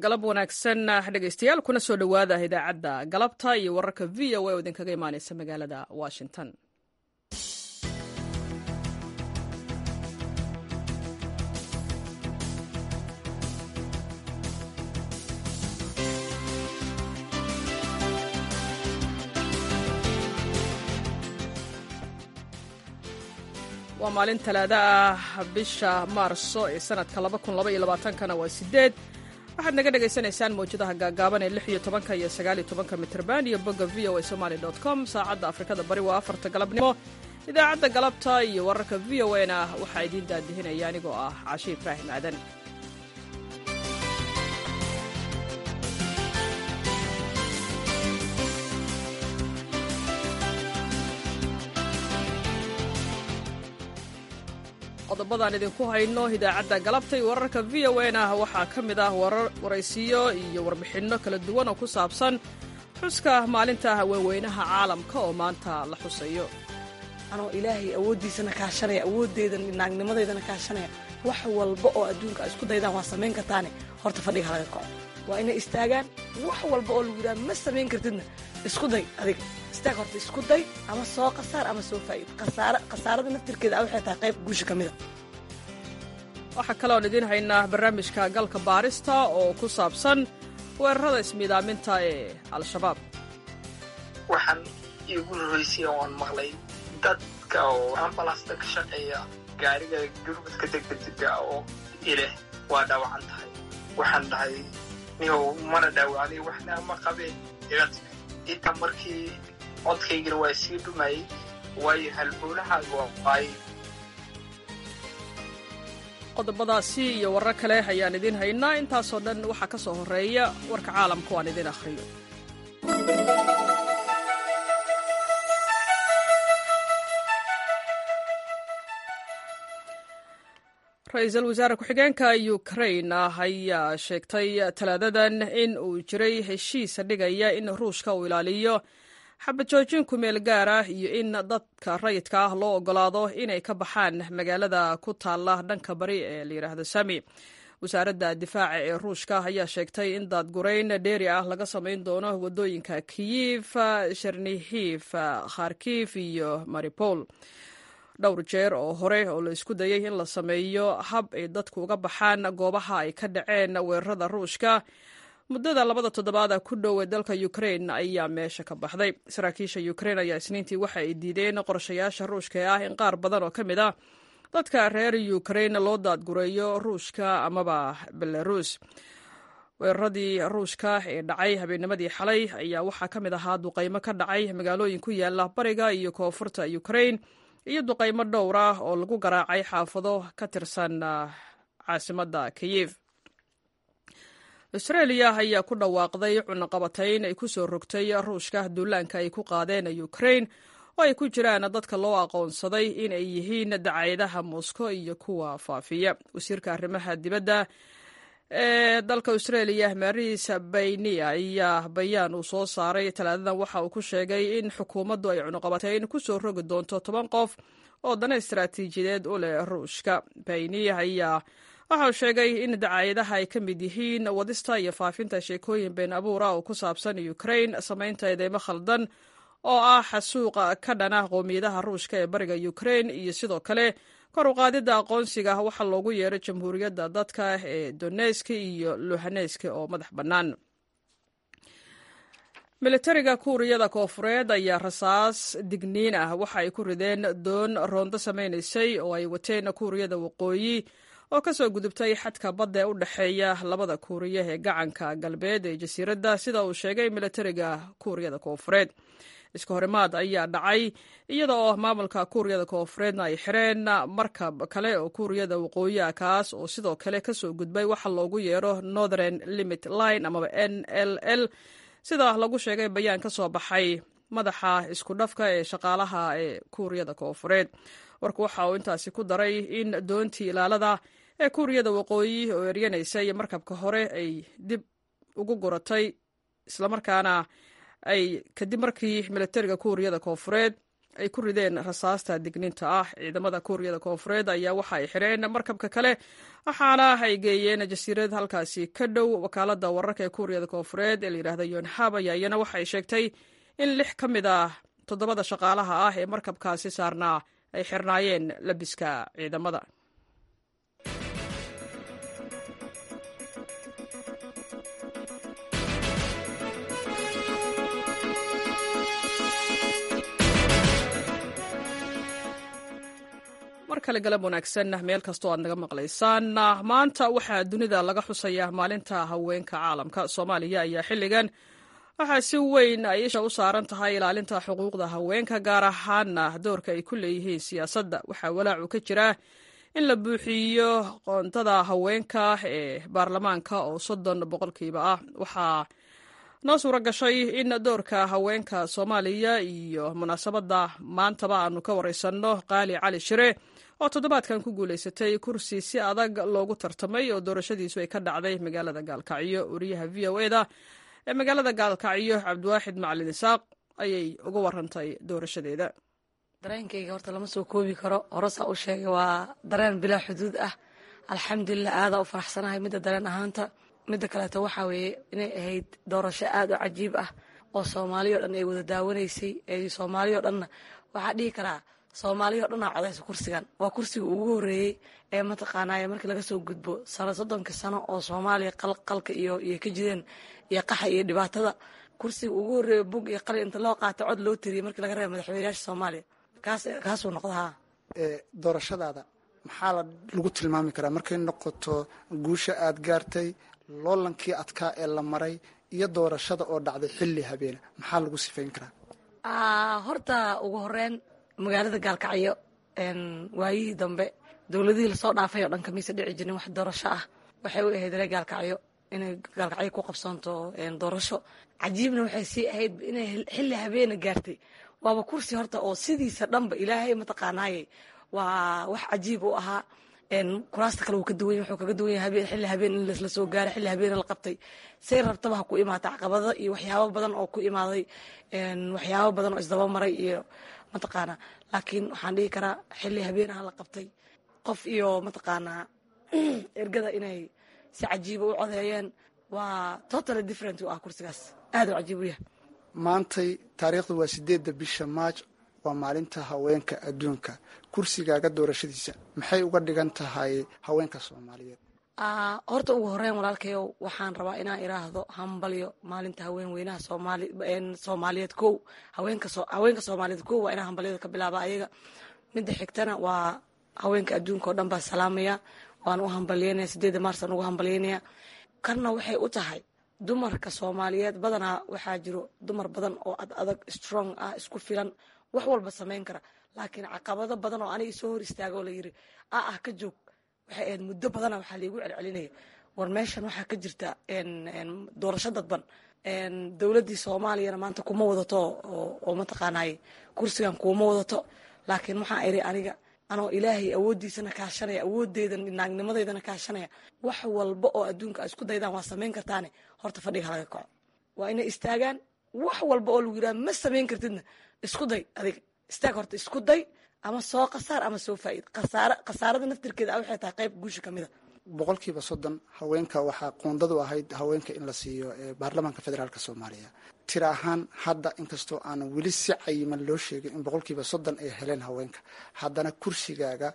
galab wanaagsan dhegaystayaal kuna soo dhowaada idaacadda galabta iyo wararka v o a oo idinkaga imaaneysa magaalada washington waa maalin talaado ah bisha maarso ee sanadka kana waa sideed waxaad naga dhagaysanaysaan mawjadaha gaagaaban ee lix iyo tobanka iyo sagaal iyo tobanka mitrban iyo bogga v o a somaly com saacadda afrikada bari waa afarta galabnimo idaacadda galabta iyo wararka v o a na waxaa idiin daadihinaya anigoo ah cashe ibraahim aadan qodobadaan idinku hayno idaacadda galabta iyo wararka v o a na waxaa ka mid ah waraysiyo iyo warbixinno kala duwan oo ku saabsan xuska maalinta haweenweynaha caalamka oo maanta la xusayo anoo ilaahay awooddiisana kaashanaya awooddeeda naagnimadeydana kaashanaya wax walba oo adduunka a isku daydaan waa samayn kartaane horta fadhiga halaga kaco waa inay istaagaan wax walba oo lagu yidhaha ma samayn kartidna isku day adiga istaag horta isku day ama soo khasaar ama soo faa'iid khasaarada naftirkeeda a waxay tahay qayb guusha ka mida waxaa kaloon idiin haynaa barnaamijka galka baarista oo ku saabsan weerarada ismiidaaminta ee al-shabaab waxaan iigu horreysay oon maqlay dadka oo ambalasta ka shaqeeya gaariga gurmadka degdegdega oo ileh waa dhaawacan tahay waxaan dhahay nihow mana dhaawacday waxna ma qabeen iga timi intaa markii codkaygana waa sii dhumayay waayo halbowlahaaga waay qodobadaasi iyo warar kale ayaan idiin haynaa intaasoo dhan waxaa ka soo horreeya warka caalamka waan idiin akhriyo ra-iisul wasaare ku-xigeenka ukrain ayaa sheegtay talaadadan in uu jiray heshiis dhigaya in ruushka uu ilaaliyo xabajoojin kumeel gaar ah iyo in dadka rayidka ah loo ogolaado inay ka baxaan magaalada ku taalla dhanka bari ee layidhaahdo sami wasaaradda difaaca ee ruushka ayaa sheegtay in daadgurayn dheeri ah laga samayn doono waddooyinka kiyif shernihiif kharkif iyo maripol dhowr jeer oo hore oo la isku dayay in la sameeyo hab ay dadku uga baxaan goobaha ay ka dhaceen weerarada ruushka muddada labada toddobaada ku dhow ee dalka ukrain ayaa meesha ka baxday saraakiisha ukrain ayaa isniintii waxa ay diideen qorshayaasha ruushka ee ah in qaar badan oo ka mid ah dadka reer ukrain loo daadgureeyo ruushka amaba belarus weeraradii ruushka ee dhacay habeennimadii xalay ayaa waxaa ka mid ahaa duqaymo ka dhacay magaalooyin ku yaala bariga iyo koonfurta ukrain iyo duqaymo dhowr ah oo lagu garaacay xaafado ka tirsan caasimadda kiyif australia ayaa ku dhawaaqday cunaqabatayn ay ku soo rogtay ruushka duulaanka ay ku qaadeen ukrain oo ay ku jiraan dadka loo aqoonsaday in ay yihiin dacayadaha moscow iyo kuwa faafiya wasiirka arrimaha dibadda ee dalka australia maris bayni ayaa bayaan uu soo saaray talaadadan waxa uu ku sheegay in xukuumaddu ay cunuqabatayn ku soo rogi doonto toban qof oo dana istaraatiijiyadeed u leh ruushka bayni ayaa waxa uu sheegay in dacaayadaha ay ka mid yihiin wadista iyo faafinta sheekooyin been abuura oo ku saabsan ukrain samaynta eedeymo khaldan oo ah xasuuqa ka dhana qoomiyadaha ruushka ee bariga ukrain iyo sidoo kale kor u qaadidda aqoonsiga waxaa loogu yeeray jamhuuriyadda dadka ee doneski iyo luhaneski oo madax bannaan militariga kuuriyada koofureed ayaa rasaas digniin ah waxa ay ku rideen doon roondo samaynaysay oo ay wateen kuuriyada waqooyi oo ka soo gudubtay xadka badda ee u dhexeeya labada kuuriya ee gacanka galbeed ee jasiiradda sida uu sheegay militariga kuuriyada koofureed iska horimaad ayaa dhacay iyada oo maamulka kuuriyada koofureedna ay xireen markab kale oo kuuriyada waqooyi ah kaas oo sidoo kale ka soo gudbay waxa loogu yeero northern limit line amaba n l l sida lagu sheegay bayaan ka soo baxay madaxa isku dhafka ee shaqaalaha ee kuuriyada koofureed warku waxa uu intaasi ku daray in doontii ilaalada ee kuuriyada waqooyi oo eryanaysay markabka hore ay dib ugu guratay islamarkaana ay kadib markii militariga kuuriyada koofureed ay ku rideen rasaasta digniinta ah ciidamada kuuriyada koonfureed ayaa waxa ay xidheen markabka kale waxaana ay geeyeen jasiirad halkaasi ka dhow wakaalada wararka ee kuuriyada koonfureed ee layidhahda yonhab ayaa iyana waxa ay sheegtay in lix ka mid ah toddobada shaqaalaha ah ee markabkaasi saarnaa ay xirnaayeen labiska ciidamada mar kale galab wanaagsan meel kastoo aad naga maqlaysaan maanta waxaa dunida laga xusayaa maalinta haweenka caalamka soomaaliya ayaa xilligan waxaa si weyn ay isha u saaran tahay ilaalinta xuquuqda haweenka gaar ahaana doorka ay ku leeyihiin siyaasadda waxaa walaacu ka jira in la buuxiyo qoontada haweenka ee baarlamaanka oo soddon boqolkiiba ah waxaa noo suura gashay in doorka haweenka soomaaliya iyo munaasabadda maantaba aanu ka wareysanno qaali cali shire oo toddobaadkan ku guulaysatay kursi si adag loogu tartamay oo doorashadiisu ay ka dhacday magaalada gaalkacyo wariyaha v o eda ee magaalada gaalkacyo cabdiwaaxid macalin isaaq ayay uga warantay doorashadeeda dareenkayga horta lama soo koobi karo horesaa u sheegay waa dareen bilaa xuduud ah alxamdulilah aadaa u faraxsanahay midda dareen ahaanta midda kaleeto waxaa weeye inay ahayd doorasho aada u cajiib ah oo soomaaliya o dhan ay wada daawanaysay soomaaliya o dhanna waxaa dhihi karaa soomaaliya o dhan aa codaysa kursigan waa kursiga ugu horeeyey ee mataqaanaaye markii laga soo gudbo sano soddonka sano oo soomaaliya qalqalka iyo iyo ka jireen iyo qaxa iyo dhibaatada kursiga ugu horeeya bug iyo qalin inta loo qaata cod loo tiriyey markii laga reeba madaxweynayaasha soomaaliya kaas kaasuu noqdahaa doorashadaada maxaa lagu tilmaami karaa markay noqoto guusha aad gaartay loolankii adkaa ee la maray iyo doorashada oo dhacday xilli habeena maxaa lagu sifayn karaa horta ugu horeyn magaalada gaalkacyo waayihii dambe dowladihii lasoo dhaafay oo dhan kamiisa dhici jirin wax doorasho ah waxay u ahayd ree gaalkacyo inay gaalkacyo ku qabsoonto doorasho cajiibna waxay sii ahayd inay xilli habeena gaartay waaba kursi horta oo sidiisa dhanba ilaahay mataqaanaaye waa wax cajiib u ahaa kuraasta kale wuu ka duwan wuxuu kaga duwan yahay xilli habeen in lasla soo gaaray xilli habeen la qabtay say rabtaba ha ku imaata caqabado iyo waxyaabo badan oo ku imaaday waxyaabo badan oo isdaba maray iyo mataqaanaa laakiin waxaan dhihi karaa xilli habeenaha la qabtay qof iyo mataqaanaa ergada inay si cajiiba u codeeyeen waa totally different u ah kursigaas aada u cajiib u yahay maantay taariikhdu waa sideedda bisha maaj waa maalinta haweenka adduunka kursigaaga doorashadiisa maxay uga dhigan tahay haweenka soomaaliyeed horta ugu horeyn walaalkayow waxaan rabaa inaan iraahdo hambalyo maalinta haween weynaha soomaaliyeed kow haweenka soomaaliyeed kow waa inaan hambalyada ka bilaaba ayaga midda xigtana waa haweenka adduunka oo dhan baa salaamaya waan u hambalyeynaya sideedda maars aan ugu hambalyeynaya kanna waxay u tahay dumarka soomaaliyeed badanaa waxaa jiro dumar badan oo ad adag strong ah isku filan wax walba samayn kara laakiin caqabado badan oo aniga soo hor istaaga oo layiri a ah ka joog waxay ahayd muddo badana waxaa laigu celcelinaya war meeshan waxaa ka jirta doorasho dadban dowladdii soomaaliyana maanta kuma wadato oo mataqaanaaye kursigan kuma wadato laakiin waxaa iri aniga anoo ilaahay awooddiisana kaashanaya awoodeyda naagnimadeydana kaashanaya wax walba oo adduunka a isku daydaan waa samayn kartaane horta fadhiga halaga kaco waa inay istaagaan wax walba oo lagu yiraha ma samayn kartidna isku day adiga istaag horta isku day ama soo khasaar ama soo faa'iid khasaara khasaarada naftirkeeda a waxay tahay qayb guusha ka mid a boqolkiiba soddon haweenka waxaa qoondadu ahayd haweenka in la siiyo baarlamaanka federaalk soomaaliya tira ahaan hadda inkastoo aanan weli si cayiman loo sheegin in boqolkiiba soddon ay heleen haweenka haddana kursigaaga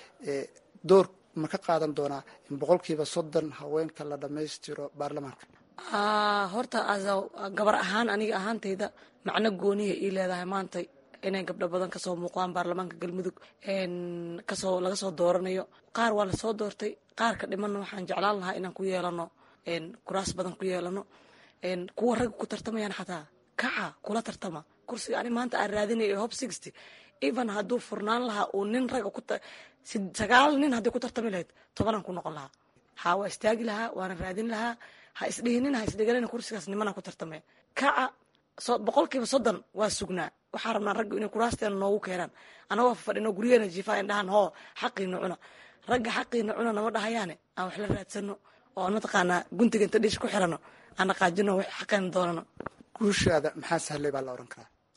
door ma ka qaadan doonaa in boqolkiiba soddon haweenka la dhammaystiro baarlamaanka horta gabar ahaan aniga ahaantayda macno gooniya ii leedahay maanta inay gabdho badan kasoo muuqdaan baarlamaanka galmudug kasoo laga soo dooranayo qaar waa lasoo doortay qaarka dhimanna waxaan jeclaan lahaa inaan ku yeelano kuraas badan ku yeelano kuwa ragga ku tartamayaan xataa kaca kula tartama kursiga ani maanta aan raadinaya hob sixty even hadduu furnaan lahaa uu nin ragga ku sagaal nin haddii ku tartami lahayd tobanaan ku noqon lahaa ha waa istaagi lahaa waana raadin lahaa ha isdhihinin ha isdhigalina kursigaas nimana ku tartamaya kaca boqolkiiba soddon waa sugnaa waxaa rabnaa ragga inay kuraasteena noogu keenaan anagoo fadhino guryaheena jiifaa indhahan hoo xaqiina cuna ragga xaqiina cuna nama dhahayaane aan wax la raadsano oo mataqaanaa guntiga inta dhish ku xirano aan dhaqaajino wax xaqeena doonano guushaada maxaa sahlay baa la ohan karaa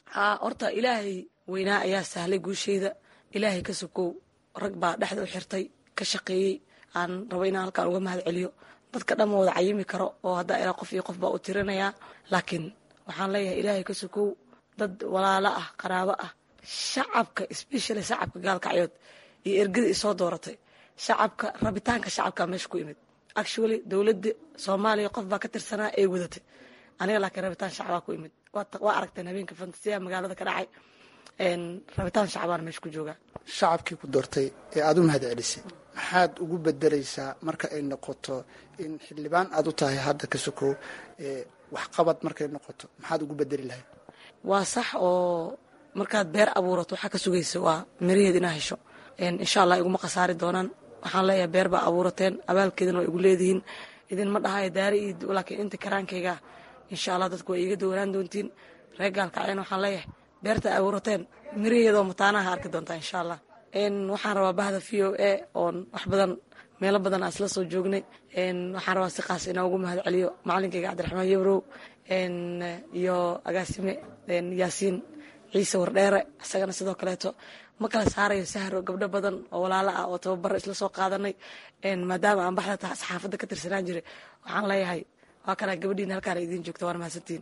haa horta ilaahay weynaa ayaa sahlay guusheyda ilaahay ka sokow rag baa dhexda u xirtay ka shaqeeyey aan rabo inaan halkaan uga mahad celiyo dadka dhan ma wada cayimi karo oo haddaa ilaa qof iyo qof baa u tirinayaa laakiin waxaan leeyahay ilaahay ka sokow dad walaalo ah qaraabo ah shacabka especially shacabka gaalkacyood iyo ergada isoo dooratay shacabka rabitaanka shacabka meesha ku imid actually dowladda soomaaliya qof baa ka tirsanaa ee wadatay aniga laakiin rabitaan shacbaa ku imid waa aragteen habeenka fantasiya magaalada ka dhacay rabitaan shacbaan meesha ku joogaa shacabkii ku doortay ee aada u mahad celisay maxaad ugu bedelaysaa marka ay noqoto in xildhibaan aada u tahay hadda ka sokow waxqabad markay noqoto maxaad ugu bedeli lahayd waa sax oo markaad beer abuurato waxaa ka sugaysa waa miraheed inaa hesho insha allah iguma khasaari doonaan waxaan leeyahay beer baa abuurateen abaalkeedana waa igu leedihiin idinma dhahayo daari iyo laakiin inta karaankayga insha allah dadku waa iiga dawanaan doontiin reer gaalkacyan waxaan leeyahay beerta abuurateen miraheedoo mataanaha arki doontaa insha allah waxaan rabaa bahda v o a oon wax badan meelo badan aan isla soo joognay waxaan rabaa si qaas inaa ugu mahad celiyo macalinkayga cabdiraxmaan yabrow iyo agaasime yaasiin ciise wardheere isagana sidoo kaleeto ma kala saarayo sahro gabdho badan oo walaalo ah oo tababaro isla soo qaadanay maadaama aan baxda saxaafadda ka tirsanaan jiray waxaan leeyahay waa kanaa gabadhiina halkaana idiin joogta waana mahadsantiin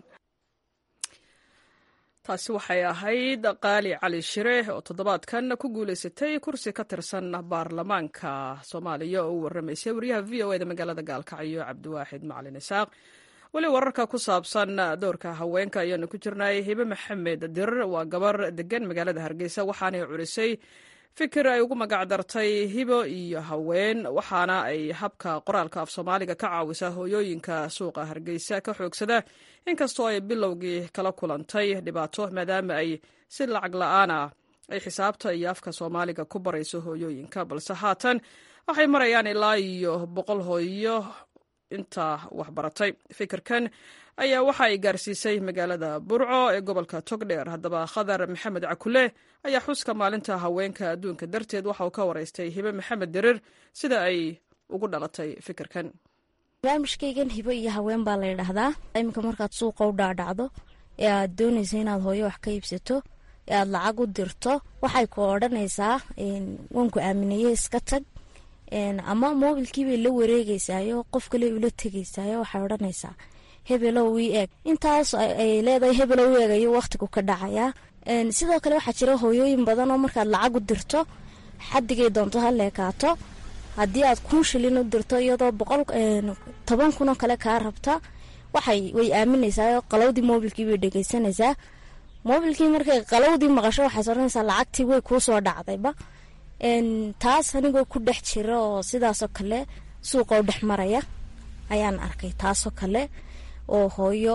taasi waxay ahayd qaali cali shire oo toddobaadkan ku guulaysatay kursi ka tirsan baarlamaanka soomaaliya oo u warramaysay wariyaha v o eda magaalada gaalkacyo cabdiwaaxid macalin isaaq weli wararka ku saabsan doorka haweenka ayaanu ku jirnay hibe maxamed dirir waa gabar degan magaalada hargeysa waxaanay curisay fikir ay ugu magacdartay hibo iyo haween waxaana ay habka qoraalka af soomaaliga ka caawisaa hooyooyinka suuqa hargeysa ka xoogsada inkastoo ay bilowgii kala kulantay dhibaato maadaama ay si lacag la-aana ay xisaabta iyo afka soomaaliga ku barayso hooyooyinka balse haatan waxay marayaan ilaa iyo boqol hooyo inta waxbaratay fikirkan ayaa waxa ay gaarsiisay magaalada burco ee gobolka togdheer haddaba khadar maxamed cakule ayaa xuska maalinta haweenka adduunka darteed waxa uu ka waraystay hibe maxamed dirir sida ay ugu dhalatay fikirkan barnaamijkaygan hibo iyo haween baa la ydhaahdaa iminka markaad suuqa u dhaadhacdo ee aad doonaysa inaad hooyo wax ka iibsato ee aad lacag u dirto waxay ku odhanaysaa waanku aamineye iska tag ama moobilkiibay la wareegeysaayo qof kale ula tegeysaayo waxay odhanaysaa hebelow ii eeg intaas ay leedahay hebelow eeg ayuu waqtigu ka dhacayaa sidoo kale waxaa jira hooyooyin badan oo markaad lacag u dirto xadigay doonto ha leekaato haddii aad kun shilin u dirto iyadoo boqol toban kunoo kale kaa rabta waxay way aaminaysaa qalowdii moobilkii bay dhegeysanaysaa moobilkii markay qalowdii maqasho waxaad odhanaysaa lacagtii way kuu soo dhacdayba taas anigoo ku dhex jira oo sidaasoo kale suuqa u dhex maraya ayaan arkay taasoo kale oo hooyo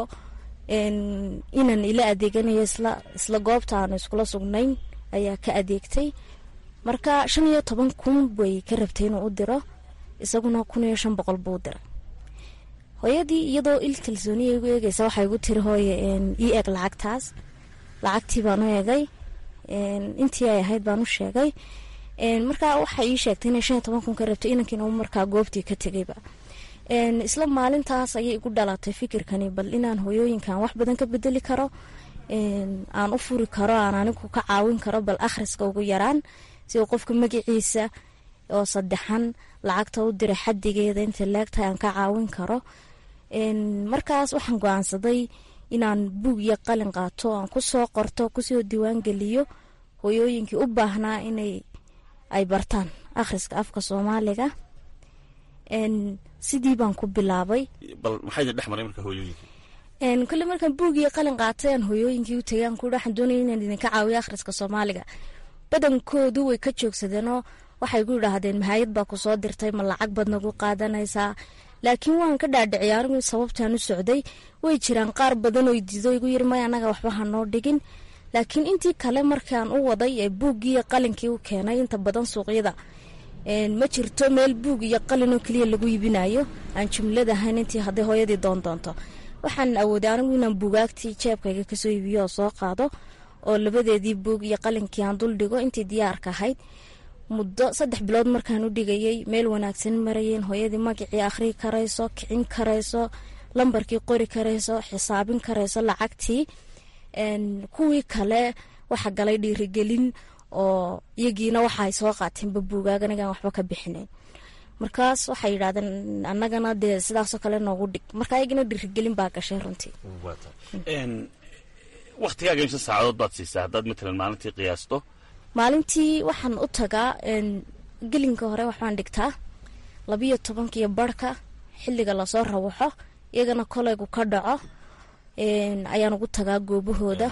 inan ila adeeganayo isla goobta aanu iskula sugnayn ayaa ka adeegtay marka shan iyo toban kun bay ka rabtay inuu u diro isaguna kun iyo shan boqol buu diray hooyadii iyadoo il kalsooniya igu eegeysa waxay igu tiri hooye ii eeg lacagtaas lacagtii baan u eegay intii ay ahayd baan u sheegay markaa waxay ii sheegtay inay shan iyo toban kun ka rabtay inankiina markaa goobtii ka tegayba isla maalintaas ayay igu dhalatay fikirkani bal inaan hooyooyinkan wax badan ka bedeli karo aan u furi karo aan anigu ka caawin karo bal akhriska ugu yaraan sida qofka magaciisa oo saddexan lacagta u diray xadigeeda inta leegtahay aan ka caawin karo markaas waxaan go-aansaday inaan buug iyo qalin qaato aan kusoo qorto kusoo diiwaan geliyo hooyooyinkii u baahnaa inay ay bartaan akhriska afka soomaaliga sidii baan ku bilaabay kole markaan buug iyo qalin qaatay aan hooyooyinkii u tagay aan ku waxaan doonaya inaan idinka caawiyo akhriska soomaaliga badankoodu way ka joogsadeenoo waxay ku yidhaahdeen mahayad baa kusoo dirtay ma lacag baad nagu qaadanaysaa laakiin waan ka dhaadhiciya anigu sababtaan u socday way jiraan qaar badan oo diido igu yiri may anaga waxba hanoo dhigin laakiin intii kale markaan u waday ee buuggii iyo qalinkii u keenay inta badan suuqyada ma jirto meel buug iyo qalin oo keliya lagu iibinayo aan jumlad ahayn intii hadday hooyadii doon doonto waxaan awooday anigu inaan buugaagtii jeebkayga kasoo iibiyo oo soo qaado oo labadeedii buug iyo qalinkii aan dul dhigo intii diyaarka ahayd muddo saddex bilood markaan u dhigayay meel wanaagsan marayeen hooyadii magacii akhrii karayso kicin karayso lambarkii qori karayso xisaabin karayso lacagtii kuwii kale waxa galay dhiirigelin oo iyagiina waxaay soo qaateenba buugaag anigaan waxba ka bixinayn markaas waxay yidhahdeen annagana dee sidaasoo kale noogu dhig marka ayagina dhiirigelin baa gashay runtii waktigaaga imse saacadood baad siisaa haddaad matalan maalintii qiyaasto maalintii waxaan u tagaa gelinka hore waxbaan dhigtaa labiyo tobankiyo barhka xilliga lasoo rawaxo iyagana kolaygu ka dhaco ayaan ugu tagaa goobahooda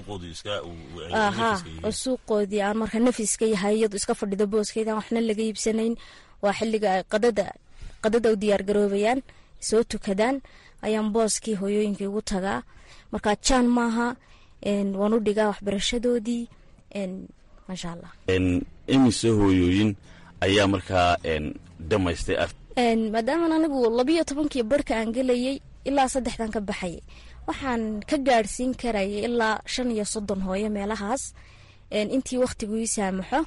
ha oo suuqoodii aan marka nafiska yahay iyadu iska fadhido booskeeda aan waxna laga iibsanayn waa xilliga ay qadada qadada u diyaargaroobayaan soo tukadaan ayaan booskii hooyooyinkii ugu tagaa marka jaan maaha waan u dhigaa waxbarashadoodii maasha allah imise hooyooyin ayaa markaa dhamaystay maadaaman anigu labiyo tobankii barhka aan gelayay ilaa saddexdan ka baxayay waxaan ka gaadhsiin karayay ilaa shan iyo soddon hooyo meelahaas intii wakhtigu ii saamaxo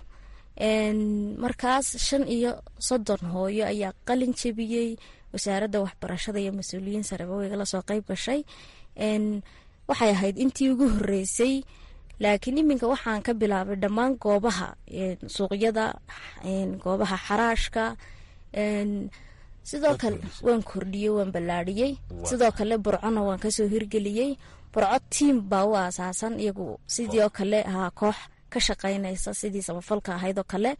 markaas shan iyo soddon hooyo ayaa qalin jebiyey wasaaradda waxbarashada iyo mas-uuliyiin sareba waygala soo qeyb gashay waxay ahayd intii ugu horeysay laakiin iminka waxaan ka bilaabay dhammaan goobaha suuqyada goobaha xaraashka sidoo kale waan kordhiyey waan ballaadhiyey sidoo kale burcona waan kasoo hirgeliyey burco tiam baa u aasaasan iyagu sidii oo kale ahaa koox ka shaqeynaysa sidii samafalka ahayd oo kale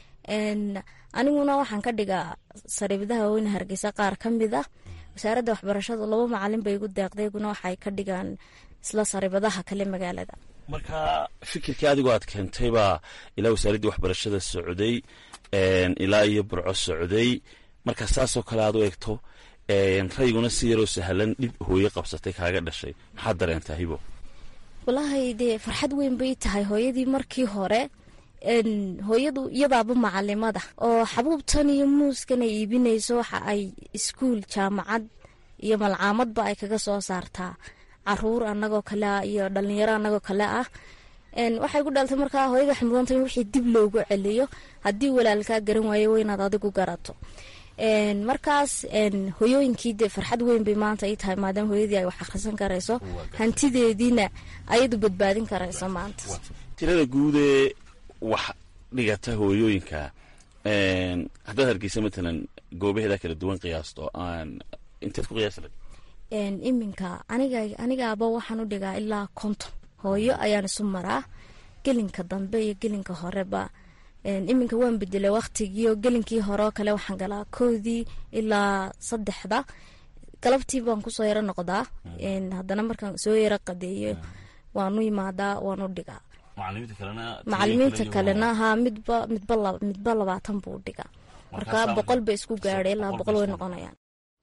aniguna waxaan ka dhigaa sariibadaha weyne hargeysa qaar ka mid ah wasaaradda waxbarashadu laba macalin bay igu deeqday iguna waxay ka dhigaan isla sariibadaha kale magaalada marka fikirkii adigoo aad keentay baa ilaa wasaaraddii waxbarashada socday ilaa iyo burco socday marka saasoo kale aad u eegto rayguna si yaroo sahlan dhib hooye qabsatay kaaga dhashay maxaad dareentaa hibo walaahi dee farxad weyn bay tahay hooyadii markii hore hooyadu iyadaaba macalimada oo xabuubtan iyo muuskan ay iibinayso waxa ay iskuul jaamacad iyo malcaamadba ay kaga soo saartaa caruur anagoo kale ah iyo dhalinyaro anagoo kale ah waxay ku dhaltay markaa hooyada waxay mudantay in wixii dib loogu celiyo haddii walaalkaa garan waayo weynaad adigu garato markaas hoyooyinkii dee farxad weyn bay maanta ii tahay maadaama hooyadii ay wax akhrisan karayso hantideediina ayadu badbaadin karayso maanta tirada guudee wax dhigata hooyooyinka haddaad hargeysa matalan goobaheeda kala duwan qiyaasto aan inteed ku qiyaasi lahayd iminka aniga anigaaba waxaan u dhigaa ilaa konton hooyo ayaan isu maraa gelinka dambe iyo gelinka horeba iminka waan bedelay waktigiio gelinkii hore oo kale waxaan galaa koodii ilaa saddexda galabtii baan kusoo yaro noqdaa haddana markaan soo yaro qadeeyo waanu imaadaa waan u dhigaa macalimiinta kalena ha midba midba midba labaatan buu dhigaa marka boqol ba isku gaadhay ilaa boqol way noqonayaan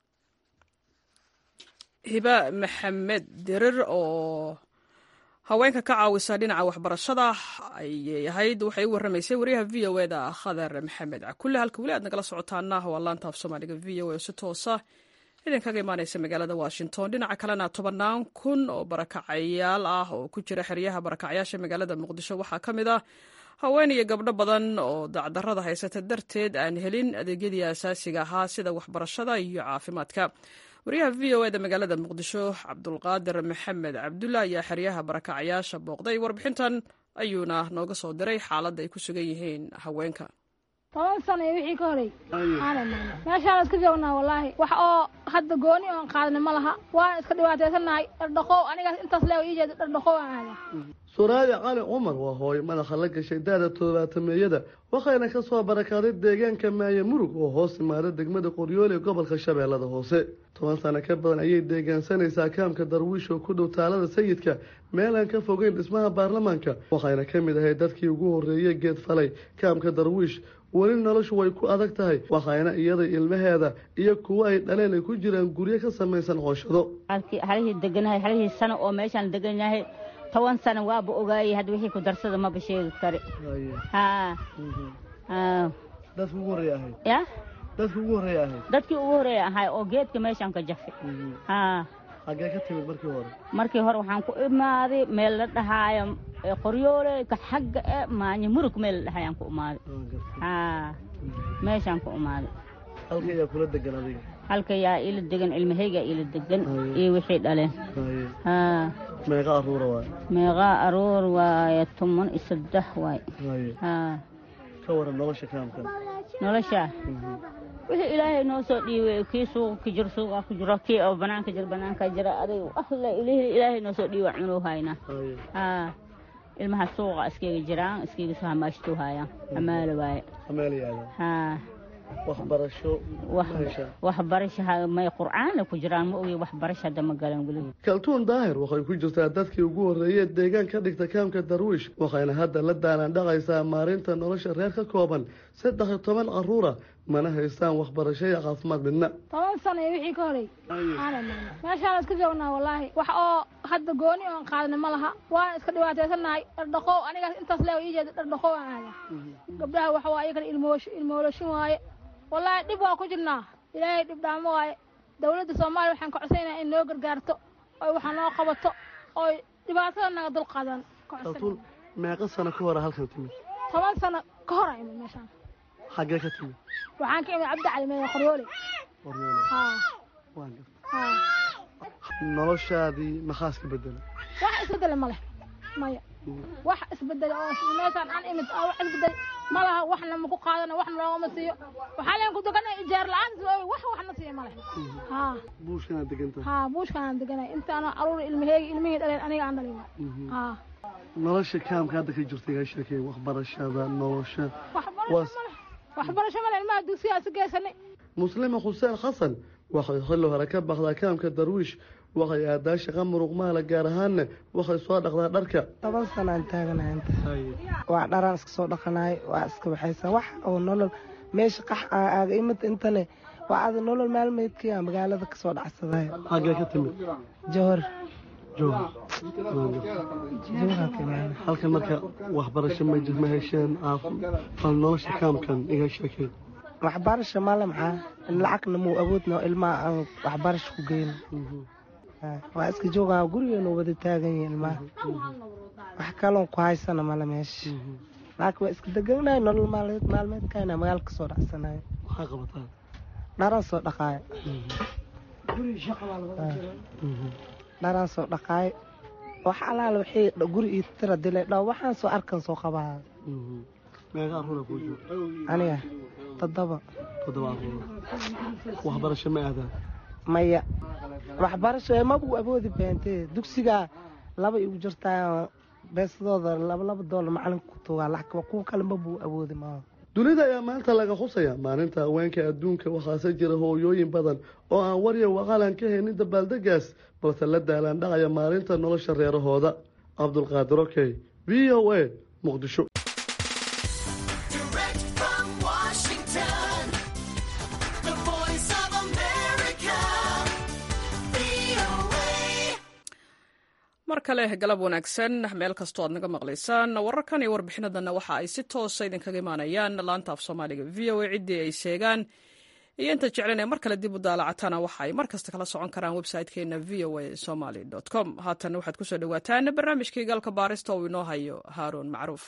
hiba maxamed dirir oo haweenka ka caawisa dhinaca waxbarashada ayay ahayd waxay u waramaysay wariyaha v o eda khadar maxamed cakulle halka weli aad nagala socotaana waa laanta af soomaaliga v o e si toosa idinkaga imaaneysa magaalada washington dhinaca kalena tobannaan kun oo barakacayaal ah oo ku jira xeryaha barakacyaasha magaalada muqdisho waxaa ka mid ah haween iyo gabdho badan oo dacdarada haysata darteed aan helin adeegyadii asaasiga ahaa sida waxbarashada iyo caafimaadka wariyaha v o eda magaalada muqdisho cabdulqaadir maxamed cabdulla ayaa xeryaha barakacyaasha booqday warbixintan ayuuna nooga soo diray xaaladda ay ku sugan yihiin haweenka toban sano iyo wixii ka horey meeshaan iska joognaa wallaahi wax oo hadda gooni oon qaadana ma laha waan iska dhibaataysanahay dhardhaqow anigaas intaas leewa ii jeeda dhardhaqow aan aada suraadi cali cumar waa hooyo madaxa la gashay daada toddobaatameeyada waxayna ka soo barakaaday deegaanka maaye murug oo hoos imaada degmada qoryoole ee gobolka shabeellada hoose toban sano ka badan ayay deegaansanaysaa kaamka darwiish oo ku dhow taalada sayidka meel aan ka fogeyn dhismaha baarlamaanka waxayna ka mid ahayd dadkii ugu horreeyey geed falay kaamka darwiish weli noloshu way ku adag tahay waxayna iyada ilmaheeda iyo kuwo ay dhaleen ay ku jiraan guryo ka samaysan cooshado halihii deganahay halihii sano oo meeshaan degan yahay toban sano waaba ogaayay hadda wixii ku darsada maba sheegi kari haa dadki ugu horreey ahayd ya dadki ugu horreey ahayd dadkii ugu horreeya ahay oo geedka meeshaan ka jafay haa xaggee ka timid markii hore markii hore waxaan ku imaaday meel la dhahaayo qoryoole ka xagga e maanya murug meel la dhahayaan ku imaaday haa meeshaan ku imaaday halka ayaa kula degan adiga halka yaa ila degan ilmahayga ila degan iyo wixii dhaleen haa meeqa aruura waay meeqaa aruur waaye toban iyo saddex waay haye haa ka waran nolosha kaamkan nolosha wixii ilaahay noo soo dhiibay kii suuqa ka jiro suuqa ku jiro kii oo banaanka jiro banaanka jira adig alle ilaahay ilaahay noo soo dhiiba cunuu haynaa haye haa ilmaha suuqa iskaga jiraan iskaga soo hamaashtuu haayaan hamaala waaye ameel yaada haa waxbarasho wax ma heshaa waxbarasha ha- may qur'aana ku jiraan ma ogi waxbarasha hadda ma galan weli kaltuun daahir waxay ku jirtaa dadkii ugu horreeyey deegaan ka dhigta kaamka darwiish waxayna hadda la daalaan dhaqaysaa maarinta nolosha reer ka kooban saddex iyo toban caruura mana haystaan waxbarasho iyo caafimaad midna toban sano iyo wixii ka horey aanan maana meeshaan iska joognaa wallaahi wax oo hadda gooni oon qaadna ma laha waan iska dhibaataysanahay dhardhaqow anigaas intaas leewa ii jeeda dhardhaqow aan aada gabdhaha waxa waa iyagana ilmoosh ilmooloshin waaye wallaahi dhib waa ku jirnaa ilaahay dhib dhaamo waaye dawladda soomaaliya waxaan ka codsanaynaa in noo gargaarto oy waxa noo qabato oy dhibaatada naga dulqaadan ka kaltuun codsanayna meeqa sano ka hore halkan timid toban sano ka hor a imid meeshaan xaggee ka timid waxaan ka imid cabdi cali meeda qoryoole qoryoole haa waan gartay haa noloshaadii maxaa iska bedelay wax isbedele ma leh maya wax isbedele oo meeshaan aan imid oo wax isbedel ma laha waxna maku qaadana waxna loogama siiyo waxaa leen ku deganay ijaar la-aan wax waxna siiya ma leh haa buushkanaad degantahay haa buushkaan aan deganay intaana aruur ilmaheegi ilmihii dhaleen aniga aan dhalin haa nolosha kaamka hadda ka jirta iga sheekay waxbarashada nolosha waxbarasho Was- ma leh waxbarasho ma leh ilmaha dugsigaas geysanay muslima xuseen xasan waxay xilli hore ka baxdaa kaamka darwiish waxay aadaa shaqa muruqmaala gaar ahaanna waxay soo dhaqdaa dharka toban sanaan taaganahay inta waa dharaan iska soo dhaqanahay waa iska waxaysan wax oo nolol meesha qax aa aaga imid intane waa ada nolol maalmeedkii aa magaalada kasoo dhacsaday xaggee ka timid johor jooga jowhar kamaana halkan marka waxbarasho ma jir ma hesheen caaf- bal nolosha kaamkan iga sheekay waxbarasho male maxaa lacagna muu awoodna ilmaha aan waxbarasho ku geyn waa iska joogaa gurigeenu wada taagan yihin ilmaha wax kaloon ku haysana male meesha laakiin waa iska deganahay nolol maalmeed maalmeedkayna magaala kasoo dhacsanayo maxaa qabataa dharaan soo dhaqaayo dharaan soo dhaqaayo wax alaala wixii guri ii tira dilay dhow waxaan soo arkan soo qabaa meeqa aruura kuu jooga aniga toddoba toddoba aruura waxbarasho ma aadaan maya waxbarasho ee mabuu awoodi beentee dugsigaa laba igu jirtaa beesadooda laba laba doolar macalinka ku tugaa lacag kuwa kale mabuu awoodi maaha dunida ayaa maanta laga xusaya maalinta haweenka adduunka waxaase jira hooyooyin badan oo aan warya waqaalan ka haynin dabaaldegaas balse la daalaan dhacaya maalinta nolosha reerahooda cabdulqaadir okey v o a muqdisho Direct from Washington, the voice of America, VOA. mar kale galab wanaagsan meel kastoo aad naga maqlaysaan wararkan iyo warbixinadanna waxa ay si toosa idinkaga imaanayaan laanta af soomaaliga v o a ciddii ay sheegaan iyo inta jeclan ee mar kale dib u daalacatana waxa ay mar kasta kala socon karaan website-keena v o a somaly com haatan waxaad kusoo dhawaataan barnaamijkii galka baarista uu inoo hayo haaruun macruuf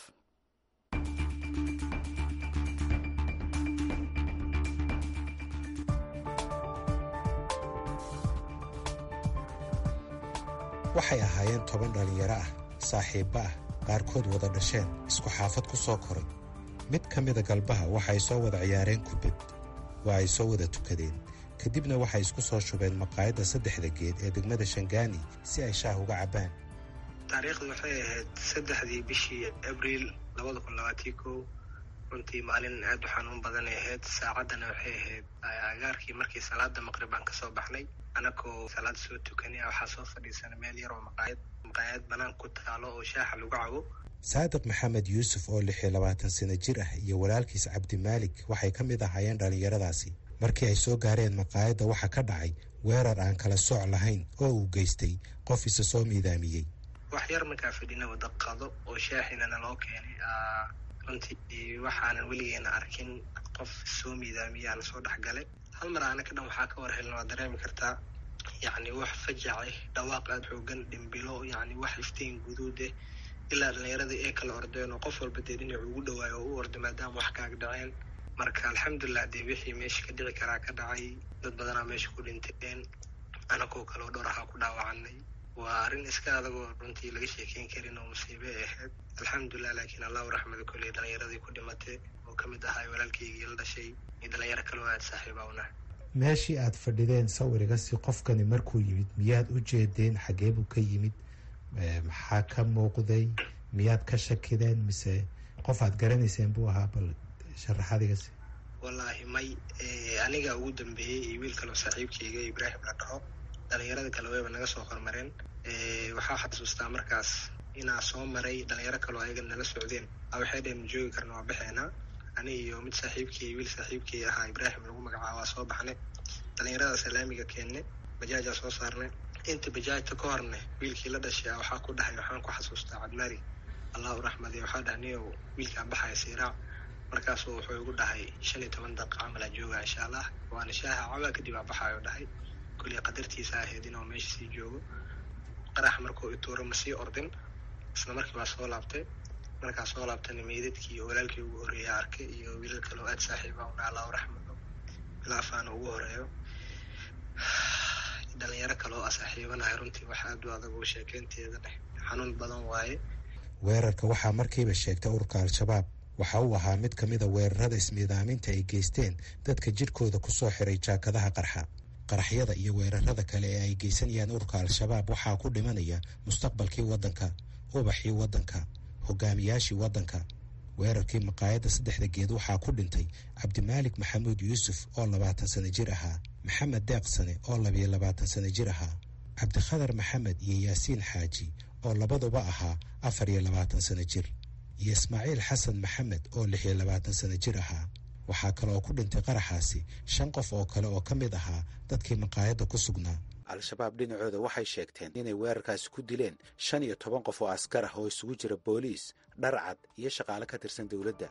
waxay ahaayeen toban dhallinyaro ah saaxiibbo ah qaarkood wada dhasheen isku xaafad ku soo koray mid ka mida galbaha waxa ay soo wada ciyaareen kubad waa ay soo wada tukadeen kadibna waxay isku soo shubeen maqaayadda saddexda geed ee degmada shangaani si ay shaah uga cabbaan taariikhdu waxay ahayd saddexdii bishii abriil labada kun labaatii kow runtii maalin aad u xanuun badanay ahayd saacaddana waxay ahayd agaarkii markii salaada maqrib aan kasoo baxnay anakoo salaad soo tukanay waxaa soo fadhiisana meel yar oo maqaayad maqaayad banaan ku taalo oo shaaxa lagu cabo saadiq maxamed yuusuf oo lix iyo labaatan sano jir ah iyo walaalkiis cabdimaalik waxay ka mid ahaayeen dhallinyaradaasi markii ay soo gaareen maqaayadda waxaa ka dhacay weerar aan kala sooc lahayn oo uu geystay qof isa soo miidaamiyey wax yar markaa fadhina wada qado oo shaaxinana loo keenay runtii waxaanan weligeena arkin qof soo miidaamiyaan soo dhexgalay hal mar aana ka dhan waxaa ka war helin waa dareemi kartaa yacni wax fajace dhawaaq aada xoogan dhimbilo yacni wax iftiin guduud eh ilaa dhallinyaradii ay kala ordeen oo qof walba dee dhinac ugu dhawaayo oo u orday maadaama wax kaaga dhaceen marka alxamdulilah dee wixii meesha ka dhici karaa ka dhacay dad badanaa meesha ku dhinteen anakoo kaleo dhowr ahaa ku dhaawacanay waa arrin iska adag oo runtii laga sheekeyn karin oo musiibe ay ahayd alxamdulilah laakiin allahu raxmada kolley dhalinyaradii ku dhimatay oo ka mid ahaa walaalkaygii la dhashay iyo dhalinyaro kale oo aada saaxiiba una meeshii aad fadhideen sawirigasi qofkani markuu yimid miyaad u jeedeen xagee buu ka yimid Eh, maxaa ka muuqday miyaad ka shakideen mise qof aad garanayseen buu ahaa bal sharaxadigasi wallaahi may eh, aniga ugu dambeeyey iyo wiil kaloo saaxiibkayga ibraahim la dhaho dhalinyarada kale wayba naga soo hormareen Eh, waxaa xasuustaa markaas inaa soo maray dhalinyaro kaloo ayaga nala socdeen a waxay dheen ma joogi karna waa baxeena ani iyo mid saaxiibkay wiil saaxiibkay ahaa ibraahim lagu magacaabo waa soo baxnay dhalinyarada salaamiga keenne bajaajaa soo saarnay inta bajaajta ka horne wiilkii la dhashay waxaa ku dhahay waxaan ku xasuustaa cabdimari allahu raxmadi waxaa dhahay niyow wiilkaan baxaya siiraac markaasuu wuxuu igu dhahay shan iyo toban daqiiqa camal aa joogaa insha allah waana shaaha cabaa kadib aa baxaayo dhahay kulli qadartiisa ahayd inuu meesha sii joogo qarax markuu ituuro ma sii ordin isla markii baa soo laabtay markaa soo laabtana meydadkii iyo walaalkii ugu horreeya arkay iyo wiilal kale oo aada saaxiiba una allahu raxmado bilaafaana ugu horeeyo dhalinyaro kale oo asaaxiibanahay runtii wax aad u adag oo sheekeynteeda leh xanuun badan waaye weerarka waxaa markiiba sheegtay ururka al-shabaab waxa uu ahaa mid ka mid a weerarada ismiidaaminta ay geysteen dadka jidhkooda ku soo xiray jaakadaha qarxa qaraxyada iyo weerarada kale ee ay geysanayaan ururka al-shabaab waxaa ku dhimanaya mustaqbalkii waddanka ubaxii waddanka hogaamiyaashii waddanka weerarkii maqaayadda saddexda geed waxaa ku dhintay cabdimaalik maxamuud yuusuf oo labaatan sano jir ahaa maxamed deeq sane oo labiyo labaatan sano jir ahaa cabdikhadar maxamed iyo yaasiin xaaji oo labaduba ahaa afar iyo labaatan sano jir iyo ismaaciil xasan maxamed oo lix iyo labaatan sano jir ahaa waxaa kale oo ku dhintay qaraxaasi shan qof oo kale oo ka mid ahaa dadkii maqaayadda ku sugnaa al-shabaab dhinacooda waxay sheegteen inay weerarkaasi ku dileen shan iyo toban qof oo askar ah oo isugu jira booliis dharcad iyo shaqaale ka tirsan dowladda